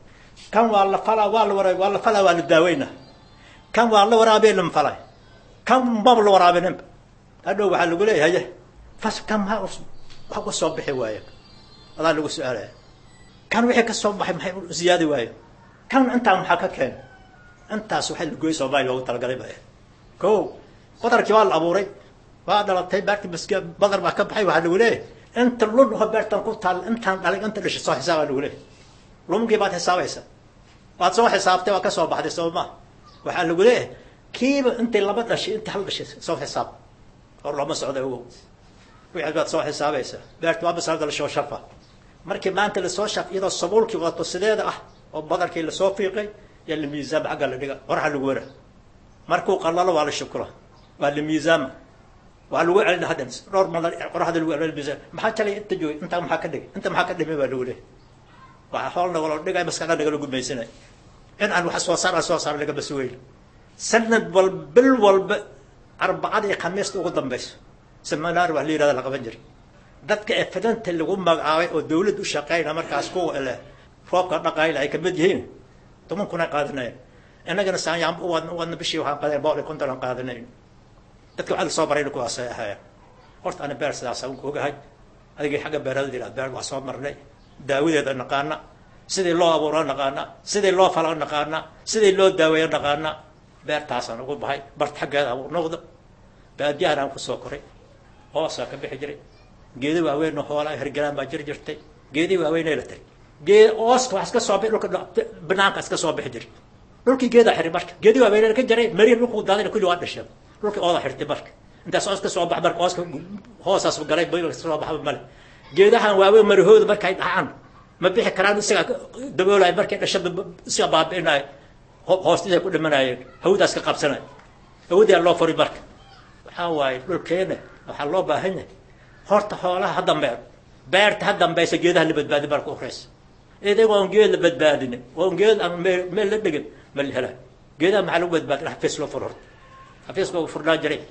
kan waa la falaa waa la waraabi waa la falaa waa la daaweyna kan waa la waraabiya lama falay kan maba la waraabininba hadhow waxaa lagu leeyahay haye fas kan maa wax ka soo bixi waaye adaa lagu su-aalaya kan wixii ka soo baxay maxay u ziyaadi waaye kan intaan maxaa ka keen intaas waxay lagoy soomaaliya loogu talagalay ba ko badarkii waa la abuuray waa dhalatay beerta baske badar baa ka baxay waxaa lagu leeyahay inta lun oo beertan ku taal intaan dhalay inta dhashay soo xisaabaa lagu leeyahay lunkii baad xisaabaysa waad soo xisaabtay waa ka soo baxday soo ma waxaa lagu leeyahay kiiba intay laba dhashay inta hal dhashay soo xisaab hor looma socda ogow wixii baad soo xisaabaysa beerta waa bisalada lasoo shafa markii maanta lasoo shaf iyadoo sabuulkii wato sideeda ah oo badarkii lasoo fiiqay yaa la miisaama xagga la dhiga horaxa lagu wara markuu qalalo waa la shukura waa la miisaama waa lagu celina haddan dhowr malar qoraxda lagu celina miisaan maxaa jalay inta joogay intaa maxaa ka dhigay inta maxaa ka dhimay baa lagu leeyahay waa hoolna wala dhigay maskaxda nagala gumaysanay in aan wax soo saar soo saar laga basuweyn sanad walba bil walba arbacada iyo khamiista ugu dambayso seminaar wax la yihahda la qaban jiray dadka ee fidanta lagu magacaabay oo dawlad u shaqeyna markaas kuwa ele roobka dhaqaayla ay kamid yihiin toban kun ay qaadanayeen innagana saanyaan uwadna uwadna bishii waxaan qaadayn boqol iyo konton aan qaadanayn dadka waxaa lasoo barayna kuwaasay ahaayeen horta ana beer sidaasaan ku ogahay adigii xagga beerada yidhahda beer waa soo marnay daawadeeda naqaana sidii loo abuuro naqaana sidii loo falo naqaana sidii loo daaweeyo naqaana beertaasaan ugu bahay bart xaggeeda abuu noqdo baadiyahan aan kusoo koray hoosaa ka bixi jiray geedi waaweyn oo hoolaa hergalaan baa jiri jirtay geedii waaweynee la tiri geed ooska wax iska soo bixi dhulka banaanka iska soo bixi jiray dhulkii geedaa xiray marka geedii waaweynee ka jaray mari dhulku daadina kulli waa dhasheen dhulkii ooda xirtay marka intaas ooska soo bax marka ooska hoosaas galay bayl soo baxba male geedahan waaweyn marahooda markay dhacaan ma bixi karaan isaga daboolaya markay dhasha isaga baabi'inaayo hoostiisa ku dhimanayeen hawadaas ka qabsanay hawadii loo furi marka waxaa waaye dhulkeena waxaa loo baahan yahay horta xoolaha ha dambeer beerta ha dambaysa geedaha la badbaadi marka horeysa idago on geed la badbaadin oon geed aan meel meel la dhigin ma la helaa geedaha maxaa lagu badbaadin xafiis loo fur horta xafiiska uu furnaa jiray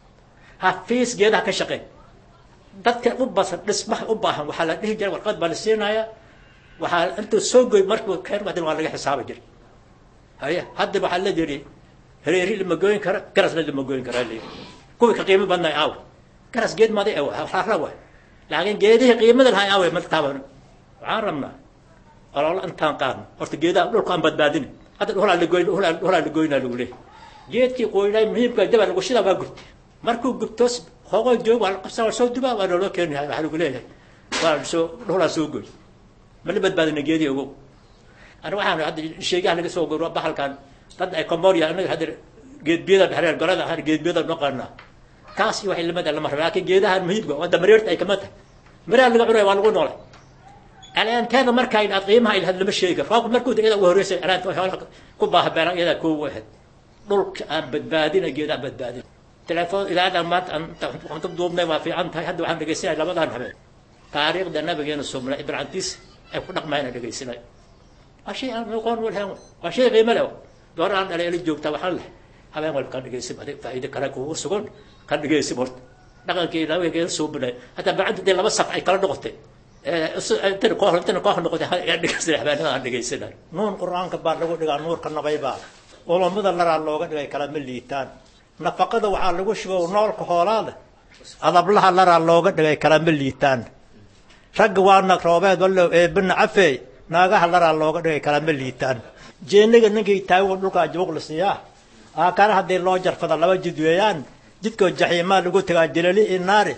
xafiis geedaha ka shaqeey dadka u basan dhismaha u baahan waxaa la dhihi jiray warqad baa la siinayaa waxaa intuu soo goy markuu keen wadin waa laga xisaabi jiray haya hadda waxaa la yidhi hareeri lama goyn karo garasna lama goyn karaa la yidhi kuwii ka qiimo badnay aaw garas geed madi rara waay laakiin geedihii qiimada lahay aawe ma taaban waxaan rabnaa ololo intaan qaadno horta geedaha dhulka aan badbaadini hadda dhulaa lagoyn dhulaa lagoynaa lagu leeyahy geedkii qoynay muhiimka daba lagu shidaa waa gubtay markuu gubtoos hoogoo joog waa la qabsaa waa soo dubaa waa looloo keenahay waxaa lagu leeyahay waa soo dhulaa soo goy ma la badbaadina geedii ogow ani waxaan hadda sheegaha laga soo goro bahalkan dad ay comoria anaga hadda geedbiyada dhexreer golada ahaan geedbiyada noqonaa kaas iyo waxay lamid lama raba laakiin geedahan muhiimka wadda mareerta ay kamid tahay mareer laga cunaya waa lagu noolay alaanteeda markaa inaad qiimaha ilahad lama sheegi roobka markuu da iyada ugu horreysay alaanta xoolaha ku baaha beeran iyadaa koogu ahayd dhulka aan badbaadina geedaha badbaadin telefoon ilaadan maanta aan ku duubnay waa fiican tahay hadda waxaan dhegeysanaya labadan habeen taariikhda nabigeena sumla ibraantiis ay ku dhaqmayna dhegeysanay waa shay aan aqoon u lahayn waa shay qiimo leh door aan dhalay ila joogta waxaan leh habeen walba ka dhegeysim adig faa'iido kale kugu sugan ka dhegeysim horta dhaqankii nabigeena suubinay hataa bacdu dee laba saf ay kala noqotay intana koox intana koox noqotay ayaa dhegeysanay habeenada aan dhegeysanay nuun qur-aanka baa lagu dhigaa nuurka nabay baa ulamada laraa looga dhigay kala ma liitaan nafaqada waxaa lagu shugo noolka hoolaada adablaha laraa looga dhigay kala ma liitaan ragga waa nag roobeed wallow eebina cafeey naagaha laraa looga dhigay kala ma liitaan jeeniga ninkii taago dhulkaa jabuq la siiyaa aakana haddii loo jarfada laba jid weeyaan jidkoo jaxiimaa lagu tagaa jilali iyo naari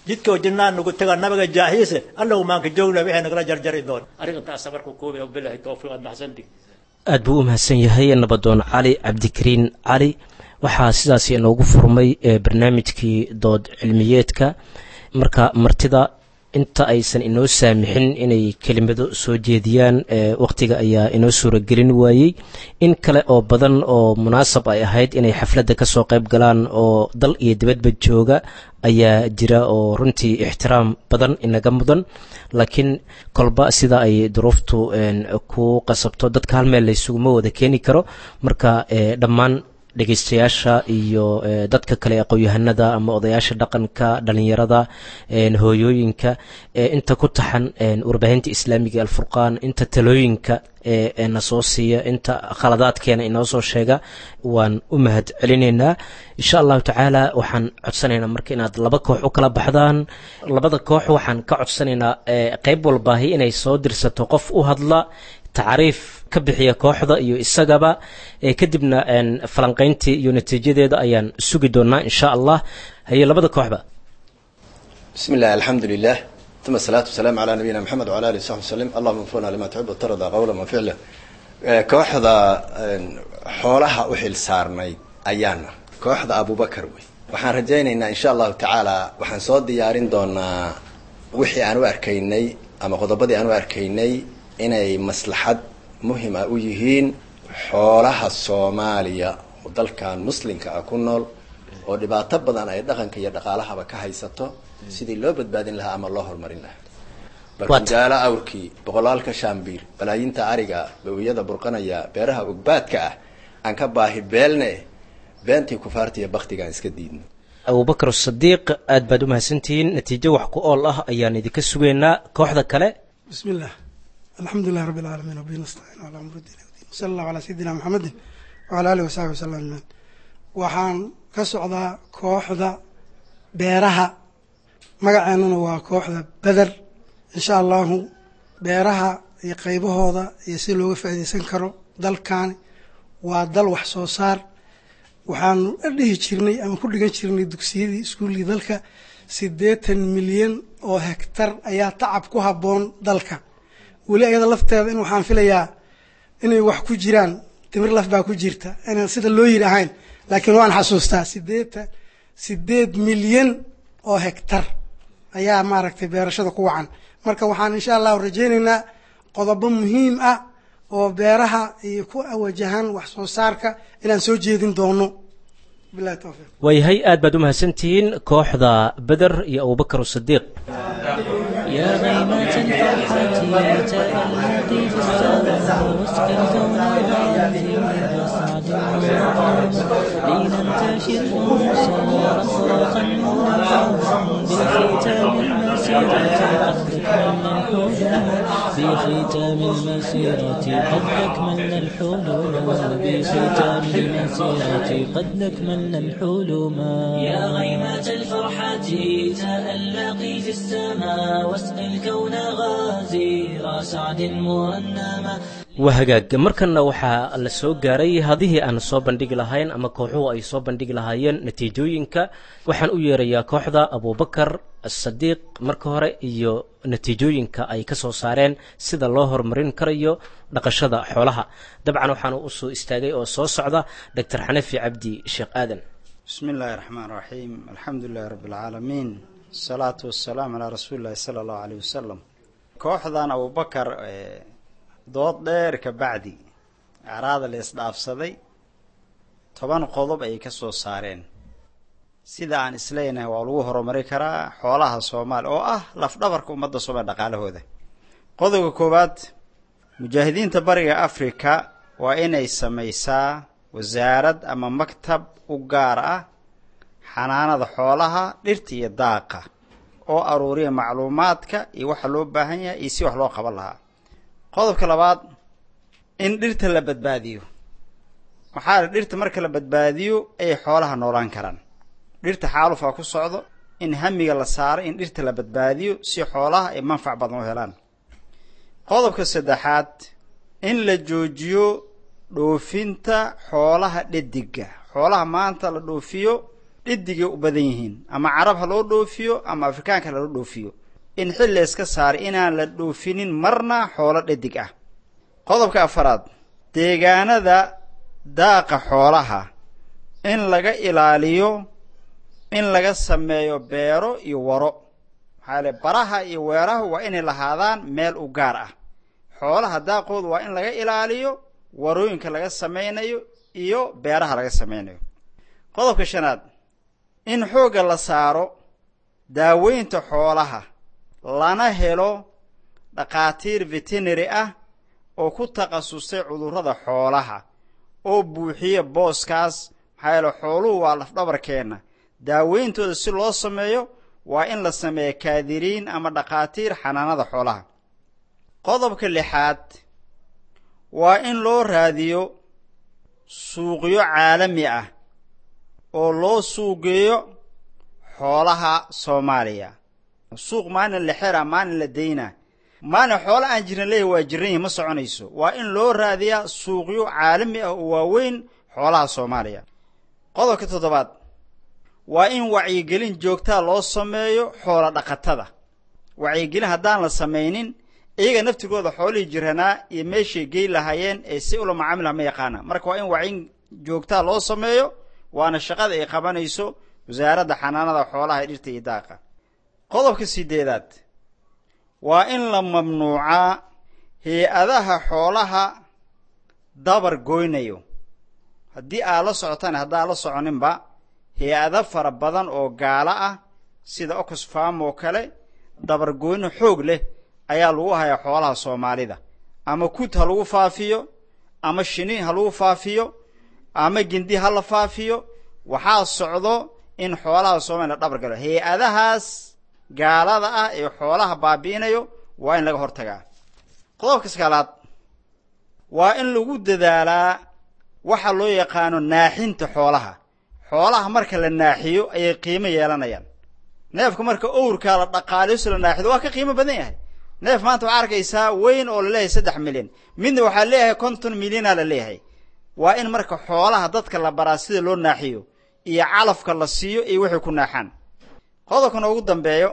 jidkoo jirnaa nagu taga nabiga jaahiise annagu maanka joogna wixii nagala jarjari doon arrintaasa markuu koobay wabilahi towfiiq aad maxsanti aad buu u mahadsan yahay nabadoon cali cabdikariin cali waxaa sidaas inoogu furmay barnaamijkii dood cilmiyeedka marka martida inta aysan inoo saamixin inay kelimado soo jeediyaan wakhtiga ayaa inoo suuragelin waayey in kale oo badan oo munaasab ay ahayd inay xafladda ka soo qayb galaan oo dal iyo dibadba jooga ayaa jira oo runtii ixtiraam badan inaga mudan laakiin kolba sida ay duruuftu ku qasabto dadka hal meel laysuguma wada keeni karo marka dhammaan dhegeystayaasha iyo dadka kale aqoon-yahanada ama odayaasha dhaqanka dhalinyarada hooyooyinka inta ku taxan warbaahinta islaamiga alfurqaan inta talooyinka na soo siiya inta khaladaadkeena inoo soo sheega waan u mahad celinaynaa insha allahu tacaala waxaan codsanaynaa marka inaad laba koox u kala baxdaan labada koox waxaan ka codsanaynaa qeyb walbaahi inay soo dirsato qof u hadla tacriif ka bixiya kooxda iyo isagaba kadibna falanqayntii iyo natiijadeeda ayaan sugi doonaa insha allah haye labada kooxba bismi illah alxamdu lilah uma asalaatu wasalaamu calaa nabiyina maxamed wala alih saxbi wslim allahuma anfuna lima tuxib watarda qawla wa ficla kooxda xoolaha u xil saarnayd ayaana kooxda abubakar wey waxaan rajaynaynaa insha allahu tacaala waxaan soo diyaarin doonaa wixii aan u arkaynay ama qodobadii aan u arkaynay inay maslaxad muhim ah u yihiin xoolaha soomaaliya oo dalkan muslimka ah ku nool oo dhibaato badan ay dhaqanka iyo dhaqaalahaba ka haysato sidii loo badbaadin lahaa ama loo horumarin lahaa barkunjaalo awrkii boqolaalka shaambiir balaayinta ariga bawiyada burqanaya beeraha ogbaadka ah aan ka baahi beelne beentii kufaarta iyo baktigaan iska diidno abubakar sadiiq aad baad u mahadsantihiin natiijo wax ku ool ah ayaan idinka sugaynaa kooxda kale bismi illah alxamdu lilahi rabbi alcaalamiin wabihi nastaciin calaa amri diin wdiin wasala allahu calaa sayidina maxamedin wacala alihi wasaxbi wasalam ajmaciin waxaan ka socdaa kooxda beeraha magaceennuna waa kooxda beder insha allahu beeraha iyo qaybahooda iyo si looga faa'iideysan karo dalkani waa dal wax soo saar waxaanu dhihi jirnay ama ku dhigan jirnay dugsiyadii iskuullii dalka siddeetan milyan oo hektar ayaa tacab ku habboon dalka weli ayada lafteeda in waxaan filayaa inay wax ku jiraan timir laf baa ku jirta inaan sida loo yiri ahayn laakiin waan xasuustaa sideetan sideed milyan oo hektar ayaa maaragtay beerashada ku wacan marka waxaan insha allahu rajaynaynaa qodobo muhiim ah oo beeraha iyo ku wajahan wax soo saarka inaan soo jeedin doono bilahi towfiiq waayahay aad baad u mahadsantihiin kooxda beder iyo abubakar sadiiq يا غيمة الفرحة تألقي في السماء واسقي الكون غازي وسعد لننتشي الأنس رفرقا بختام المسيرة قد أكملنا الحلم بختام المسيرة قد أكملنا الحلم بختام المسيرة قد أكملنا الحلم يا غيمة الفرحة تألقي في السماء واسقي الكون غازير سعد مرنما waa hagaag markanna waxaa la soo gaaray hadihii aan soo bandhigi lahayn ama kooxuhu ay soo bandhigi lahaayeen natiijooyinka waxaan u yeerayaa kooxda abubakar asadiiq marka hore iyo natiijooyinka ay ka soo saareen sida loo horumarin karayo dhaqashada xoolaha dabcan waxaanu usoo istaagay oo soo socda doctor xanafi cabdi sheekh aadan bismi illaahi raxmaan raxiim alxamdu lilahi rabbi alcaalamiin asalaatu wasalaamu calaa rasuuli llahi sala allahu aleyh wasalam kooxdan abubakar dood dheer ka bacdi acraada la isdhaafsaday toban qodob ayay ka soo saareen sida aan isleenahay waa lagu horumari karaa xoolaha soomaaliya oo ah lafdhabarka ummadda soomaaliya dhaqaalahooda qodobka koowaad mujaahidiinta bariga africa waa inay samaysaa wasaarad ama maktab u gaar ah xanaanada xoolaha dhirta iyo daaqa oo aruuriya macluumaadka iyo waxa loo baahan yahay iyo si wax loo qaban lahaa qodobka labaad in dhirta la badbaadiyo maxaa la dhirta marka la badbaadiyo ayay xoolaha noolaan karaan dhirta xaalufaa ku socdo in hamiga la saaro in dhirta la badbaadiyo si xoolaha ay manfac badan u helaan qodobka saddexaad in la joojiyo dhoofinta xoolaha dhediga xoolaha maanta la dhoofiyo dhidigay u badan yihiin ama carab ha loo dhoofiyo ama afrikaanka ha loo dhoofiyo in xil layska saaray inaan la dhoofinin marna xoolo dhadig ah qodobka afaraad deegaanada daaqa xoolaha in laga ilaaliyo in laga sameeyo beero iyo waro maxaa le baraha iyo weeraha waa inay lahaadaan meel u gaar ah xoolaha daaqooda waa in laga ilaaliyo warooyinka laga samaynayo iyo beeraha laga samaynayo qodobka shanaad in xoogga la saaro daaweynta xoolaha lana helo dhakhaatiir veterinary ah oo ku takhasusay cudurrada xoolaha oo buuxiya booskaas maxaa yeele xooluhu waa lafdhabarkeenna daaweyntooda si loo sameeyo waa in la sameeya kaadiriin ama dhakhaatiir xanaanada xoolaha qodobka lixaad waa in loo raadiyo suuqyo caalami ah oo loo suugeeyo xoolaha soomaaliya suuq maalin la xera maalin la dayna maalin xoolo aan jiran leeyahy waa jiran yihin ma soconayso waa in loo raadiyaa suuqyo caalami ah oo waaweyn xoolaha soomaaliya qodobka toddobaad waa in wacyigelin joogtaa loo sameeyo xoola dhaqatada wacyigelin haddaan la samaynin iyaga naftigooda xoolihii jiranaa iyo meeshay gey lahaayeen ee si ula macaamilha ma yaqaana marka waa in wacyin joogtaa loo sameeyo waana shaqada ay qabanayso wasaaradda xanaanada xoolaha ee dhirta iyo daaqa qodobka sideedaad waa in la mamnuucaa hay-adaha xoolaha dabar goynayo haddii aad la socotaan haddaad la soconinba hay-ado fara badan oo gaalo ah sida oxfam oo kale dabargoyno xoog leh ayaa lagu hayaa xoolaha soomaalida ama kud ha lagu faafiyo ama shini ha lagu faafiyo ama gindi ha la faafiyo waxaa socdo in xoolaha soomaliya la dhabar galo hay-adahaas gaalada ah ee xoolaha baabi'inayo waa in laga hortagaa qodobka iskaalaad waa in lagu dadaalaa waxa loo yaqaano naaxinta xoolaha xoolaha marka la naaxiyo ayay qiimo yeelanayaan neefka marka owrkaa la dhaqaaliso la naaxido waa ka qiimo badan yahay neef maanta waxaa arkaysaa weyn oo laleeyahay saddex milyan midna waxaa leeyahay konton milyana la leeyahay waa in marka xoolaha dadka la baraa sida loo naaxiyo iyo calafka la siiyo iyo waxay ku naaxaan qodobkan ugu dambeeyo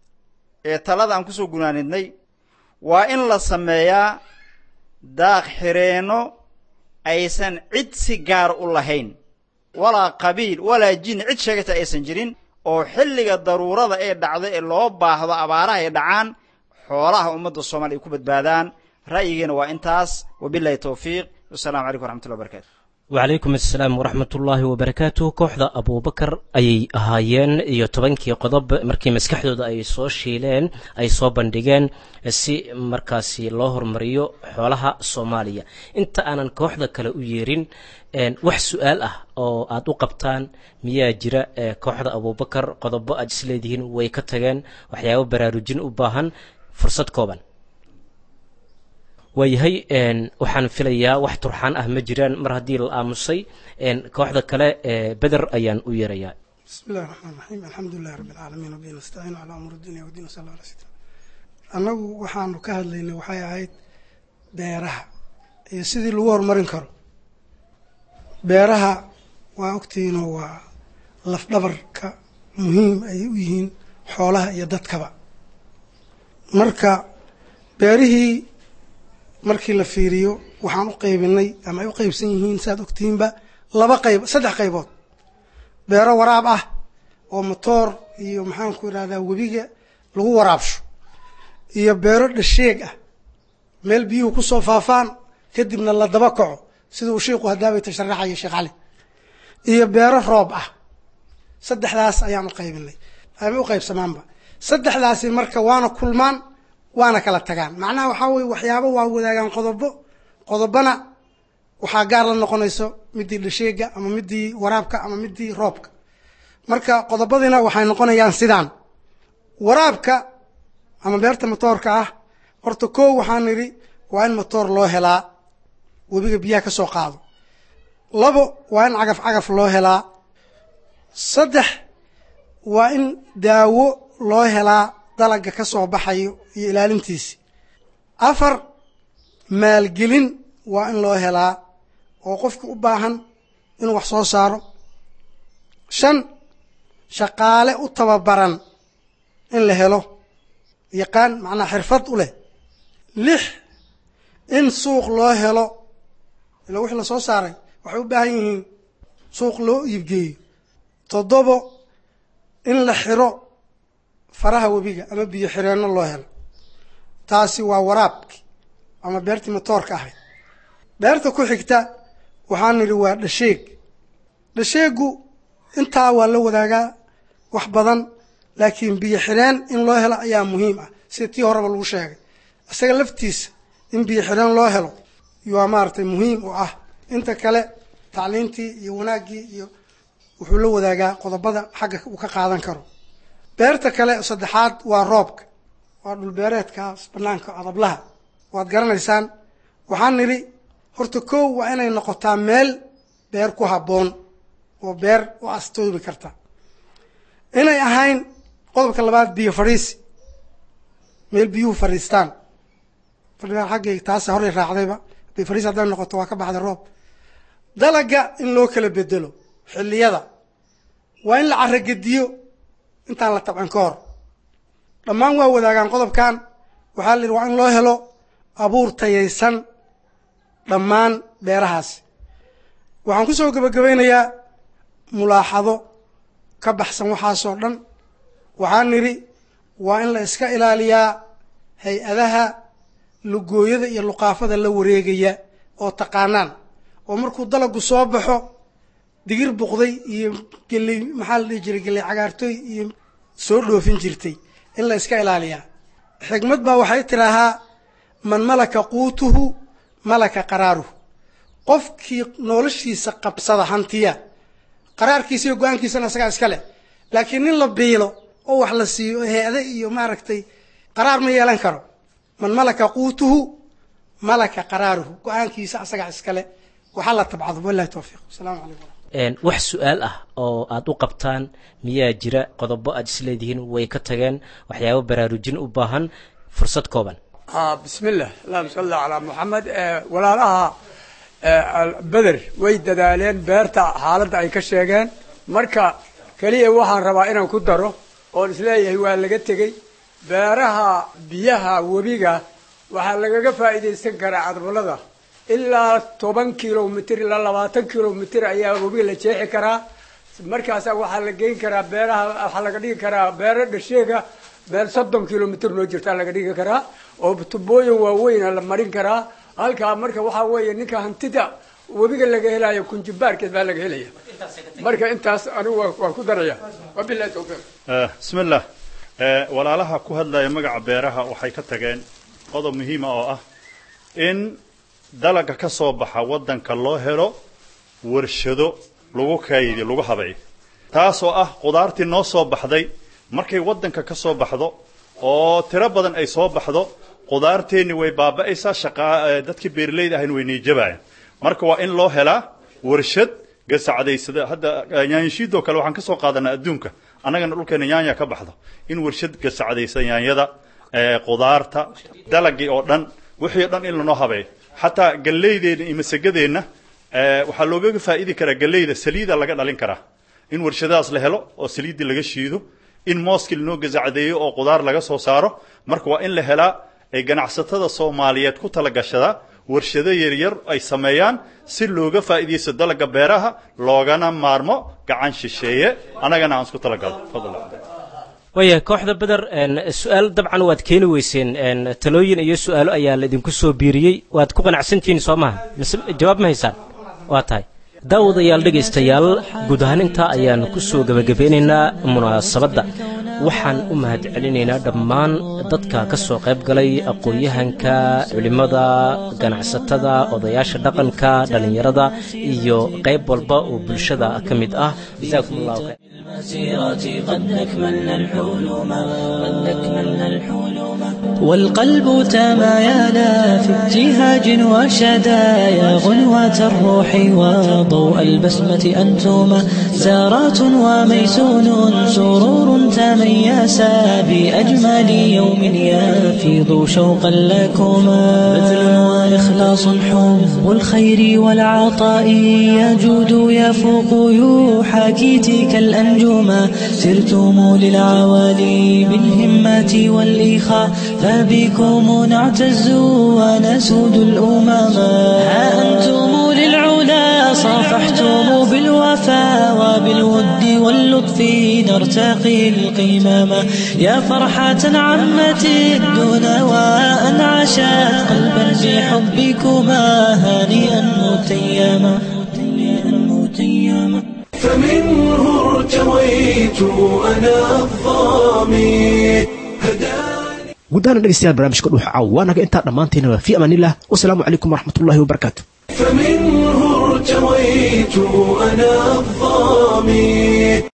ee talada aan kusoo gunaanidnay waa in la sameeyaa daaq xireenno aysan cid si gaar u lahayn walaa qabiil walaa jin cid sheegata aysan jirin oo xilliga daruurada ee dhacdo ee loo baahdo abaaraha ay dhacaan xoolaha ummadda soomaliya ay ku badbaadaan ra'yigeena waa intaas wabilahi towfiiq wasalaamu calaykum waraxmatullahi wabarakatu wacalaykum assalaam waraxmatullaahi wabarakaatu kooxda abuubakar ayay ahaayeen iyo tobankii qodob markii maskaxdooda ay soo shiileen ay soo bandhigeen si markaasi loo horumariyo xoolaha soomaaliya inta aanan kooxda kale u yeerin wax su-aal ah oo aad u qabtaan miyaa jira kooxda abuubakar qodobo aad isleedihiin way ka tageen waxyaabo baraarujin u baahan fursad kooban waayahay waxaan filayaa wax turxaan ah ma jiraan mar haddii la aamusay kooxda kale beder ayaan u yeerayaa bismi illahi raxmaan raxiim alxamdu lilahi rabbi alcaalamiin wabihi nastaciinu calaa umuur dunya wadiin wasal ala sida annagu waxaanu ka hadlaynay waxay ahayd beeraha iyo sidii lagu horumarin karo beeraha waa ogtihiinoo waa lafdhabarka muhiim ay u yihiin xoolaha iyo dadkaba marka beerihii markii la fiiriyo waxaan u qaybinay ama ay u qaybsan yihiin saaad ogtihiinba laba qayb saddex qaybood beero waraab ah oo motoor iyo maxaanku irahdaa webiga lagu waraabsho iyo beero dhasheeg ah meel biyuhu kusoo faafaan kadibna la daba kaco sida uu sheikhu hadaabay tasharaxaya sheekh cali iyo beero roob ah saddexdaas ayaan u qaybinay ama u qaybsamaanba saddexdaasi marka waana kulmaan waana kala tagaan macnaha waxaa weye waxyaabo waa wadaagaan qodobo qodobana waxaa gaar la noqonayso midii dhasheega ama midii waraabka ama midii roobka marka qodobadiina waxay noqonayaan sidaan waraabka ama beerta motoorka ah horta koo waxaan nidhi waa in motoor loo helaa webiga biyaha ka soo qaado labo waa in cagaf cagaf loo helaa saddex waa in daawo loo helaa dalaga ka soo baxayo iyo ilaalintiisi afar maalgelin waa in loo helaa oo qofka u baahan inuu wax soo saaro shan shaqaale u tababaran in la helo yaqaan macnaa xirfad u leh lix in suuq loo helo ila wixii lasoo saaray waxay u baahan yihiin suuq loo iibgeeyo toddobo in la xiro faraha webiga ama biyo xireenno loo helo taasi waa waraabki ama beertii matoorka ahayd beerta ku xigta waxaan nidhi waa dhasheeg dhasheegu intaa waa la wadaagaa wax badan laakiin biyo xireen in loo helo ayaa muhiim ah sida tii horeba lagu sheegay isaga laftiisa in biyo xireen loo helo waa maaragtay muhiim u ah inta kale tacliintii iyo wanaaggii iyo wuxuu la wadaagaa qodobada xagga uu ka qaadan karo beerta kale saddexaad waa roobka waa dhulbeereedkaas banaanka adablaha waad garanaysaan waxaan nidhi horta kow waa inay noqotaa meel beer ku habboon oo beer u astoobi karta inay ahayn qodobka labaad biyo fadhiisi meel biyuhu fadhiistaan fadhigaan xaggay taasa horay raacdayba biyo fadhiisi hadday noqoto waa ka baxday roob dalaga in loo kala bedelo xilliyada waa in la caragediyo intaan la tabcan ka hor dhammaan waa wadaagaan qodobkan waxaa la yidhi waa in loo helo abuur tayaysan dhammaan beerahaasi waxaan ku soo gebagabaynayaa mulaaxado ka baxsan waxaasoo dhan waxaan nidhi waa in la iska ilaaliyaa hay-adaha lugooyada iyo luqaafada la wareegaya oo taqaanaan oo markuu dalagu soo baxo digir buqday iyo geley maxaa la dhihi jiray geley cagaartooy iyo soo dhoofin jirtay in la iska ilaaliyaa xigmad baa waxay tidhaahaa man malaka quutuhu malaka qaraaruhu qofkii noloshiisa qabsada hantiya qaraarkiisa iyo go-aankiisana isagaa iska leh laakiin nin la biilo oo wax la siiyo hay-ade iyo maaragtay qaraar ma yeelan karo man malaka quutuhu malaka qaraaruhu go-aankiisa asagaa iskale waxaa la tabcado wallahi towfiiq wasalaamu calaykum wax su-aal ah oo aada u qabtaan miyaa jira qodobo aad isleedihiin way ka tageen waxyaabo baraarujin u baahan fursad kooban bismillah allahuma salli calaa muxamed walaalaha beder way dadaaleen beerta xaaladda ay ka sheegeen marka keliya waxaan rabaa inaan ku daro oon isleeyahay waa laga tegey beeraha biyaha webiga waxaa lagaga faa'iidaysan karaa cadbalada ilaa toban kilomitr ilaa labaatan kilomitr ayaa webiga la jeexi karaa markaasa waxaa la geyn karaa beeraha waxaa laga dhigi karaa beero dhasheega meel soddon kilomitr noo jirtaa laga dhigi karaa oo tubooyin waaweyna la marin karaa halkaa marka waxaa weeye ninka hantida webiga laga helayo kunjibaarkeed baa laga helaya marka intaas anigu waan ku daraya wabilahi tawfiiq bismillah walaalaha ku hadlaya magaca beeraha waxay ka tageen qodob muhiima oo ah in dalaga ka soo baxa waddanka loo helo warshado lagu kaydi lagu habeeyo taasoo ah qudaartii noo soo baxday markay waddanka ka soo baxdo oo tiro badan ay soo baxdo qudaarteenni way baaba'aysaa shaqaa dadkii beeralayda ahayn way niijabayaan marka waa in loo helaa warshad gasacdaysada hadda yaanyashiidoo kale waxaan ka soo qaadanaa adduunka annagana dhulkeena yaanya ka baxdo in warshad gasacdaysa yaanyada qudaarta dalagii oo dhan wixii o dhan in lanoo habeeyo xataa galleydeenna iyo masagadeenna waxaa loogaga faa'idi karaa galleyda saliida laga dhalin karaa in warshadahaas la helo oo saliiddii laga shiido in mooskii lanoo gasacdeeyo oo qudaar laga soo saaro marka waa in la helaa ay ganacsatada soomaaliyeed ku talagashada warshado yaryar ay sameeyaan si looga faa'iidaysto dalagga beeraha loogana maarmo gacan shisheeye annagana aan isku talagalo fadl waayahay kooxda beder su-aal dabcan waad keeni weyseen talooyin iyo su-aalo ayaa laidinku soo biiriyey waad ku qanacsantihiin soo maha mise jawaab ma haysaan waa tahay daawadayaal dhegaystayaal guud ahaan intaa ayaan ku soo gebagabeynaynaa munaasabadda waxaan u mahad celinaynaa dhammaan dadka ka soo qayb galay aqoon-yahanka culimmada ganacsatada odayaasha dhaqanka dhallinyarada iyo qayb walba oo bulshada ka mid ah jasaakum allahu khayr المسيرة قد أكملنا الحلم قد أكملنا الحلم والقلب تمايلا في ابتهاج وشدايا غنوة الروح وضوء البسمة أنتما زارات وميسون سرور تميسا بأجمل يوم يفيض شوقا لكما بذل وإخلاص حب الخير والعطاء يجود يفوق يحاكي كالأنجوما سرتم للعوالي بالهمة والإخاء فبكم نعتز ونسود الأمم ها أنتم للعلا صافحتم بالوفا وبالود واللطف نرتقي القمم يا فرحة عمت الدنا وأن عاشت قلبا بحبكما هانئا متيما فمنه ارتويت أنا الظامي guddahana dhegeystayaal barnaamijka dhuuxa caawaanaga intaa dhammaanteena waa fi amaanillah wasalaamu calaykum waraxmatullahi wabarakaatu فمنه ارتويت أنا الظامي